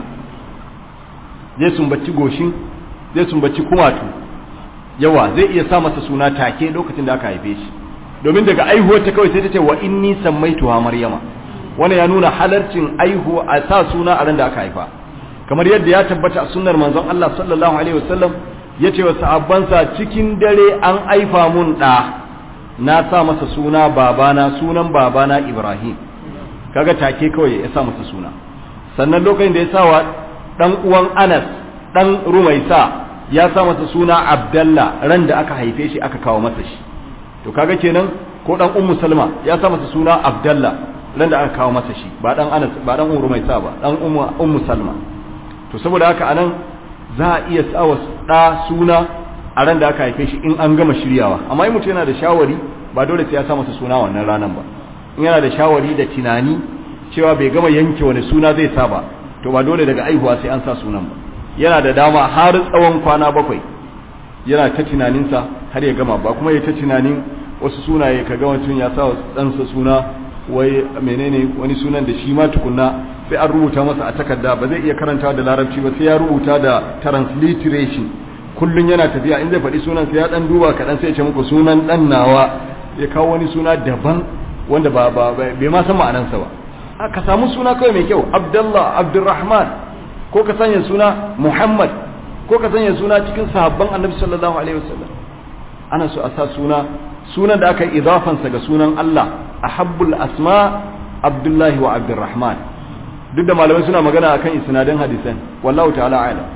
zai sumbaci goshin zai sumbaci kumatu yawa zai iya sa masa suna take lokacin da aka haife shi domin daga aihuwar ta kawai sai ta ce wa inni sammaituha maryama wannan ya nuna halarcin aihuwa a sa suna a ran da aka haifa kamar yadda ya tabbata a sunnar manzon Allah sallallahu alaihi wasallam yace wa sahabbansa cikin dare an aifa mun da na sa masa suna babana sunan babana Ibrahim kaga take kawai ya sa masa suna sannan lokacin da ya sa wa dan uwan Anas dan Rumaisa ya sa masa suna Abdallah ran da aka haife shi aka kawo masa shi to kaga kenan ko dan Ummu Salma ya sa masa suna Abdallah ran da aka kawo masa shi ba dan Anas ba dan Rumaisa ba dan Ummu Ummu Salma to saboda haka anan za a iya sa wa da suna a ran da aka haife shi in an gama shiryawa amma in mutum yana da shawari ba dole sai ya sa masa suna wannan ranan ba in yana da shawari da tunani cewa bai gama yanke wani suna zai sa ba to ba dole daga aihuwa sai an sa sunan ba yana da dama har tsawon kwana bakwai yana ta tunaninsa har ya gama ba kuma ya ta tunanin wasu sunaye ka ga mutum ya sa wa ɗansa suna wai menene wani sunan da shi ma tukunna sai an rubuta masa a takarda ba zai iya karantawa da larabci ba sai ya rubuta da transliteration kullun yana tafiya in zai faɗi sunan sai ya dan duba kaɗan sai ya ce muku sunan ɗan nawa ya kawo wani suna daban wanda ba ba bai ma san ma'anansa ba ka samu suna kawai mai kyau abdullah abdurrahman ko ka sanya suna muhammad ko ka sanya suna cikin sahabban annabi sallallahu alaihi wasallam ana so a sa suna sunan da aka yi idafansa ga sunan Allah ahabbul asma abdullahi wa abdurrahman duk da malamai suna magana akan isnadin hadisan wallahu ta'ala a'lam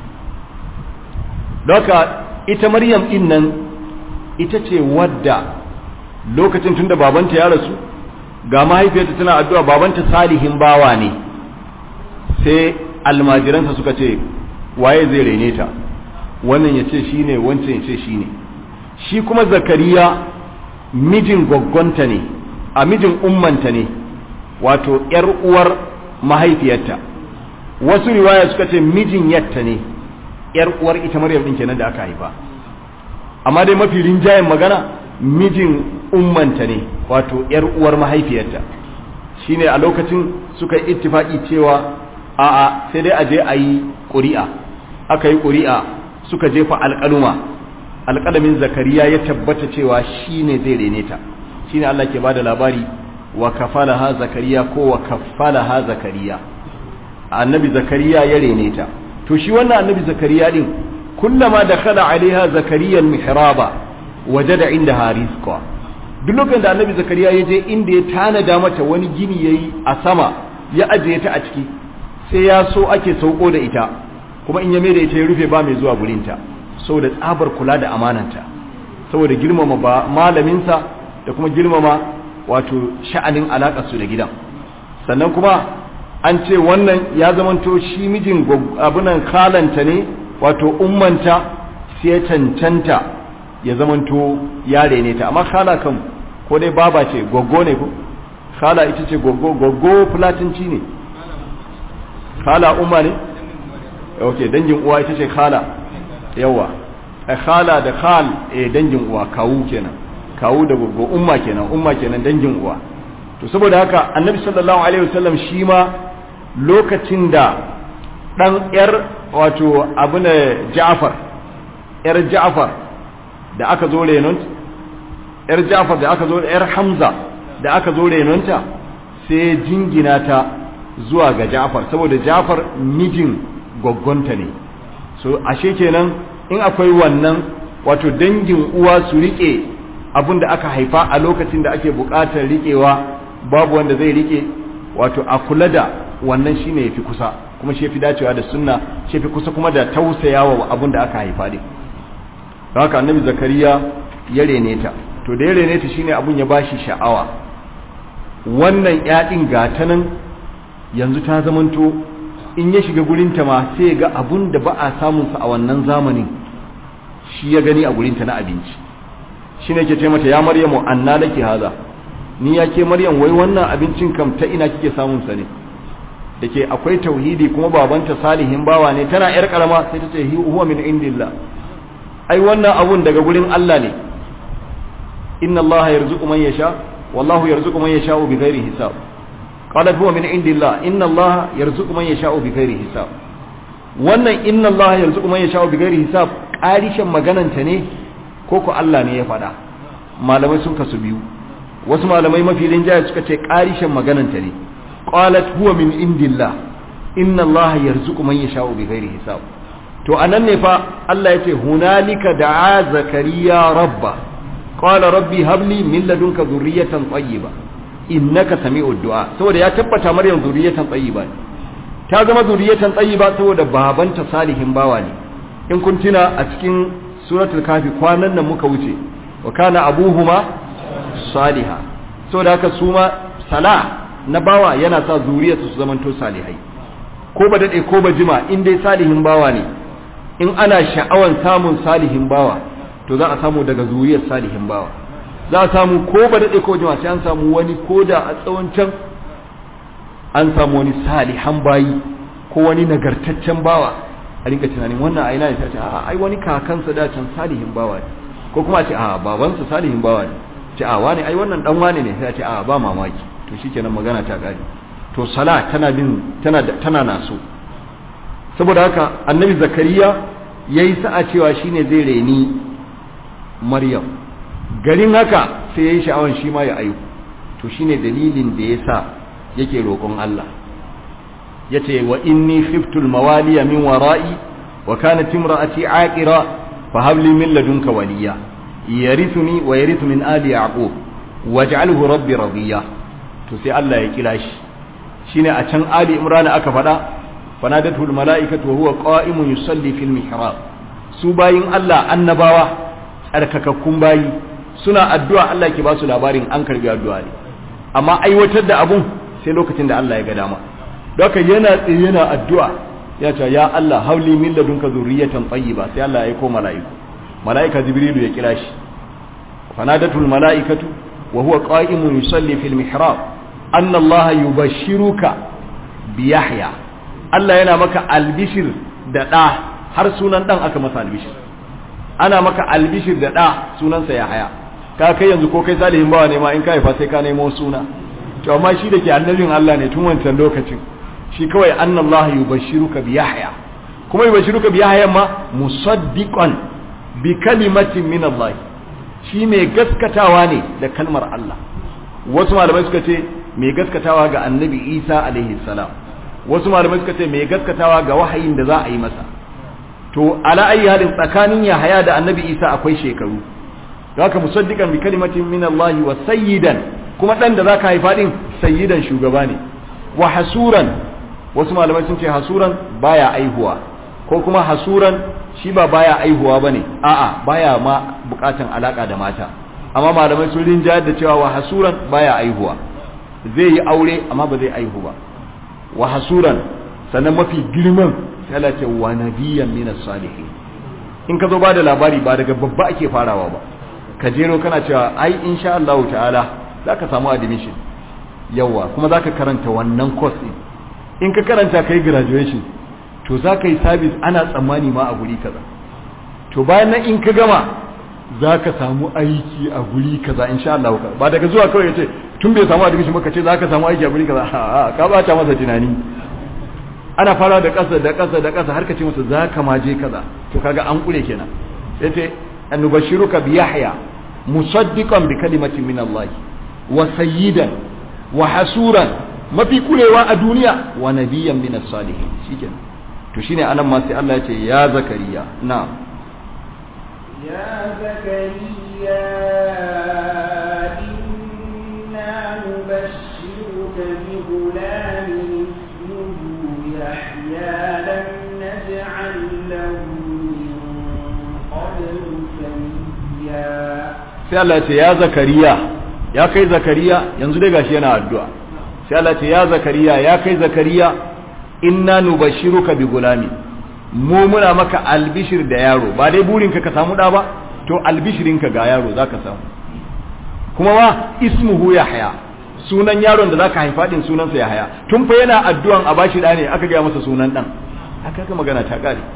Doka ita Maryam din nan ita ce wadda lokacin tunda babanta ya rasu ga mahaifiyarta tana addu'a babanta salihin bawa ne sai almajiransa suka ce waye zai rene ta wannan ya ce shi ne wancan ya ce shi ne shi kuma zakariya mijin gwaggonta ne a mijin ummanta ne wato ‘yar uwar mahaifiyarta wasu riwaya suka ce mijin yatta ne ‘yar uwar ita maryam ɗin kenan da aka haifa amma dai mafi rinjayen magana mijin ummanta ne wato ‘yar uwar mahaifiyarta shine a lokacin suka yi ittifaki cewa a'a sai dai a je a yi ƙuri'a aka yi ƙuri'a suka jefa alƙaluma alƙalamin zakariya ya tabbata cewa shi ne zai rene ta shi ne Allah ke ba da labari wa kafalaha zakariya ko wa kafalaha zakariya annabi zakariya ya rene ta to shi wannan annabi zakariya din kullama da kala alaiha zakariya mihraba wajada inda rizqa duk lokacin da annabi zakariya ya je inda ya tanada mata wani gini yayi a sama ya ajiye ta a ciki sai ya so ake sauko da ita kuma in ya mai da ita ya rufe ba mai zuwa gurinta saboda tsabar kula da amananta saboda girmama ba malaminsa da kuma girmama wato sha'anin alaƙarsu da gidan sannan kuma an ce wannan ya zamanto shi mijin abunan kalanta ne wato ummanta sai ya cancanta ya zamanto yare ne ta amma kala kan ko dai baba ce goggo ne ko kala ita ce goggo goggo fulatinci ne khala umma ne ok dangin uwa ita ce khala yawa a khala da khal eh dangin uwa kawu kenan kawu da gogo umma kenan umma kenan dangin uwa to saboda haka annabi sallallahu alaihi wasallam shi ma lokacin da dan yar wato abuna Ja'far yar Ja'far da aka zo renon yar Ja'far da aka zo yar Hamza da aka zo renonta sai jingina ta zuwa ga Ja'far saboda Ja'far mijin goggonta ne so ashe kenan in akwai wannan wato dangin uwa su rike abin da aka haifa a lokacin da ake buƙatar riƙewa babu wanda zai rike wato a kula da wannan shine yafi kusa kuma shi yafi dacewa da sunna shi yafi kusa kuma da tausayawa abin da aka haifa din haka annabi zakariya ya rene ta to da ya rene ta shine abun ya bashi sha'awa wannan ƴaɗin gata nan yanzu ta zamanto in ya shiga gurinta ma sai ga abun da ba a samunsa a wannan zamanin shi ya gani a gurinta na abinci shi ne ke ce mata ya maryamu anna laki haza ni ya ke maryam wai wannan abincin kam ta ina kike samun sa ne da ke akwai tauhidi kuma babanta salihin bawa ne tana yar karama sai ta ce huwa min indillah ai wannan abun daga gurin Allah ne inna Allah yarzuqu man yasha wallahu yarzuqu man yasha bi ghairi hisab qalat huwa min indillah inna Allah yarzuqu man yasha bi ghairi hisab wannan inna Allah yarzuqu man yasha bi ghairi hisab karishin magananta ne ko ko Allah ne ya faɗa malamai sun kasu biyu wasu malamai mafi rinjaye suka ce karishin magananta ne qalat huwa min indillah inna Allah yarzuqu man yasha bi ghairi hisab to anan ne fa Allah yace hunalika da'a zakariya rabba qala rabbi habli min ladunka dhurriyatan tayyiba innaka sami'ud du'a saboda ya tabbata maryam zuriyatan tayyiba ne ta zama zuriyatan tayyiba saboda babanta salihin bawa ne in kun tuna a cikin suratul kafi kwanan nan muka wuce wa kana abuhuma saliha saboda haka su ma sala na bawa yana sa zuriyarsu su zamanto salihai ko ba dade ko ba jima in dai salihin bawa ne in ana sha'awan samun salihin bawa to za a samu daga zuriyar salihin bawa za a samu ko ba daɗe ko jima sai an samu wani ko da a tsawon can an samu wani salihan bayi ko wani nagartaccen bawa a rinka tunanin wannan aina ne sai ce a ai wani kakansa da can salihin bawa ne ko kuma a ce a babansa salihin bawa ne ce a wani ai wannan dan wane ne sai a ce a ba mamaki to shikenan magana ta gari to sala tana bin tana tana naso saboda haka annabi zakariya yayi sa'a cewa shine zai reni maryam garin haka sai ya yi sha'awan shi ma ya ayu to shine dalilin da ya sa yake roƙon Allah ya ce wa inni khiftul mawaliya min wara'i wa kanat imra'ati aqira fa habli min ladunka waliya yarithuni wa yarithu min ali yaqub waj'alhu rabbi radiya to sai Allah ya kira shi shine a can ali imran aka faɗa fanadatul mala'ikatu wa huwa qa'imun yusalli fil mihrab su bayin Allah annabawa tsarkakakkun bayi suna addu'a Allah ke ba su labarin an karbi addu'a ne amma aiwatar da abun sai lokacin da Allah ya ga dama doka yana tsaye yana addu'a ya ce ya Allah hauli min ladunka zurriyatan tayyiba sai Allah ya aiko mala'iku mala'ika jibrilu ya kira shi fanadatul mala'ikatu wa huwa qa'imun yusalli fil mihrab anna Allah yubashshiruka bi Yahya Allah yana maka albishir da da har sunan dan aka masa albishir ana maka albishir da da sunansa Yahya ka kai yanzu ko kai salihin bawa ne ma in ka haifa sai ka nemo suna to amma shi da ke annabin Allah ne tun wancan lokacin shi kawai annallaha yubashshiruka bi yahya kuma yubashshiruka bi yahya ma musaddiqan bi kalimatin min Allah shi mai gaskatawa ne da kalmar Allah wasu malamai suka ce mai gaskatawa ga annabi Isa alaihi salam wasu malamai suka ce mai gaskatawa ga wahayin da za a yi masa to ala ayi halin tsakanin Yahaya da annabi Isa akwai shekaru haka musaddiqan bi kalimatin min Allah wa sayyidan kuma dan da zaka haifa din sayyidan shugaba ne wa hasuran wasu malamai sun ce hasuran baya aihuwa ko kuma hasuran shi ba baya aihuwa bane a'a baya ma bukatan alaka da mata amma malamai sun rinjayar da cewa wa hasuran baya aihuwa zai yi aure amma ba zai aihu ba wa hasuran sannan mafi girman sai Allah ce wa nabiyyan min salihin in ka zo ba da labari ba daga babba ake farawa ba ka jero kana cewa ai insha Allah ta'ala zaka samu admission yawa kuma zaka karanta wannan course din in ka karanta kai graduation to zaka yi service ana tsammani ma a guri kaza to bayan nan in ka gama zaka samu aiki a guri kaza insha Allah ba daga zuwa kawai yace tun bai samu admission ba ka ce zaka samu aiki a guri kaza a ka bata masa tunani ana fara da ƙasa da ƙasa da ƙasa har ka ce masa zaka ma je kaza to kaga an kure kenan yace annubashiruka bi yahya musaddiqan bi kalimatin min Allah wa sayyidan wa hasuran mafi kurewa a duniya wa nabiyyan min as-salihin shikenan to shine anan ma sai Allah ya ce ya zakariya na'am ya zakariya inna nubashshiruka bi ghulamin ismuhu yahya lam naj'al lahu min qablu samiyya sai Allah ya ce ya zakariya ya kai zakariya yanzu dai gashi yana addu'a sai Allah ce ya zakariya ya kai zakariya inna nubashiruka bi gulami mu muna maka albishir da yaro ba dai burinka ka samu da ba to albishirinka ga yaro zaka samu kuma ma ismuhu yahya sunan yaron da zaka haifa din sunansa yahya tun fa yana addu'an a bashi da ne aka ga masa sunan dan aka ga magana ta kare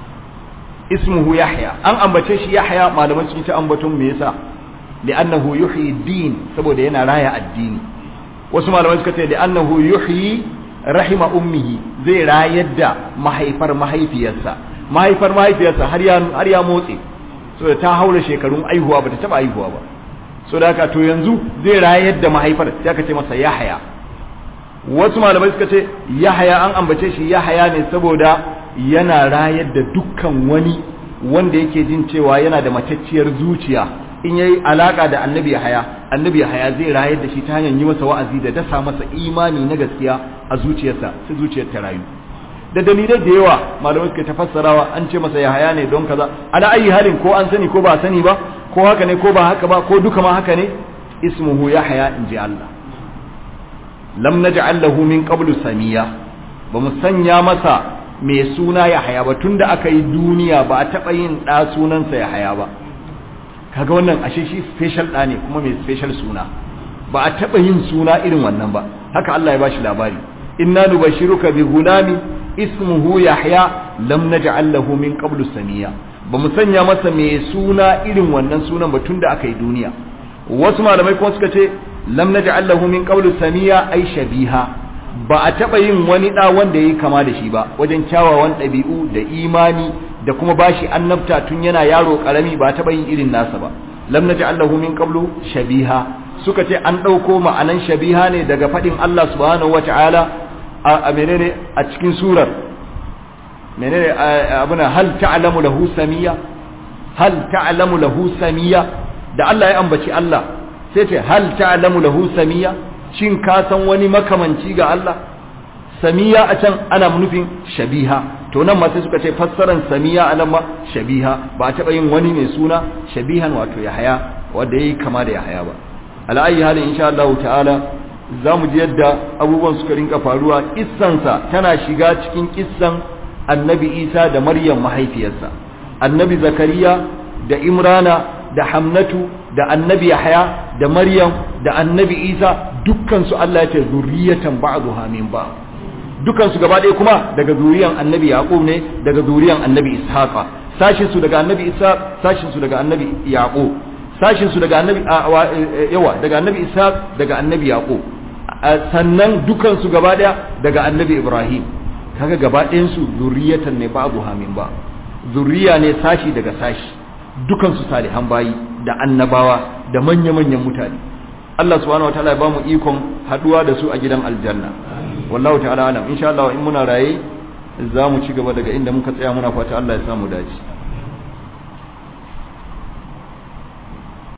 ismuhu yahya an ambace shi yahya malaman cikin ta ambaton me yasa li'annahu yuhyi din saboda yana raya addini wasu malamai suka ce li'annahu yuhyi rahima ummihi zai rayar da mahaifar mahaifiyarsa mahaifar mahaifiyarsa har ya har ya motsi so ta haura shekarun aihuwa bata taba aihuwa ba so da haka to yanzu zai rayar da mahaifar sai aka ce masa yahaya wasu malamai suka ce yahaya an ambace shi yahaya ne saboda yana rayar da dukkan wani wanda yake jin cewa yana da matacciyar zuciya in yayi alaka da annabi haya annabi haya zai rayar da shi ta hanyar yi masa wa'azi da dasa masa imani na gaskiya a zuciyarsa sai zuciyar ta rayu da dalilai da yawa malamai suka tafassarawa an ce masa ya haya ne don kaza ala ayi halin ko an sani ko ba sani ba ko haka ne ko ba haka ba ko duka ma haka ne ismuhu yahya in ji Allah lam naj'al lahu min qablu samiya ba mu sanya masa mai suna yahya ba tunda aka yi duniya ba a taba yin da sunansa yahya ba kaga wannan ashe shi special da ne kuma mai special suna ba a taba yin suna irin wannan ba haka Allah ya bashi labari inna nubashiruka bi gulami ismuhu yahya lam naj'al lahu min qablu samiya ba mu sanya masa mai suna irin wannan sunan ba tunda aka yi duniya wasu malamai kuma suka ce lam naj'al lahu min qablu samiya ay shabiha ba a taba yin wani da wanda yayi kama da shi ba wajen kyawawan ɗabi'u da imani da kuma bashi annabta tun yana yaro karami ba taba yin irin nasa ba lam naj'al lahu min qablu shabiha suka ce an dauko ma'anan shabiha ne daga fadin Allah subhanahu wata'ala a menene a cikin surar menene abuna hal ta'lamu lahu samiya hal ta'lamu lahu samiya da Allah ya ambaci Allah sai ce hal ta'lamu lahu samiya shin ka san wani makamanci ga Allah samiya a can ana nufin shabiha to nan ma sai suka ce fassaran samiya a nan ma shabiha ba a taɓa yin wani mai suna shabihan wato yahaya wanda yayi kama da yahaya ba ala ayi halin insha Allah ta'ala za mu ji yadda abubuwan suka rinka faruwa kissansa tana shiga cikin kissan annabi isa da maryam mahaifiyarsa annabi zakariya da imrana da hamnatu da annabi yahya da maryam da annabi isa dukkansu allah ya ce zuriyatan ba'duha min ba dukkansu gaba ɗaya kuma daga zuriyan annabi yaqub ne daga zuriyan annabi ishaqa sashin su daga annabi isa sashin su daga annabi yaqub sashin su daga annabi yawa daga annabi ishaq daga annabi yaqub sannan dukansu gaba daya daga annabi ibrahim kaga gaba ɗayan su zuriyatan ne babu hamin ba zuriya ne sashi daga sashi dukansu salihan bayi da annabawa da manya-manyan mutane Allah subhanahu wataala ya bamu ikon haduwa da su a gidan aljanna wallahu ta'ala alam insha Allah in muna raye za mu ci gaba daga inda muka tsaya muna fata Allah ya samu dace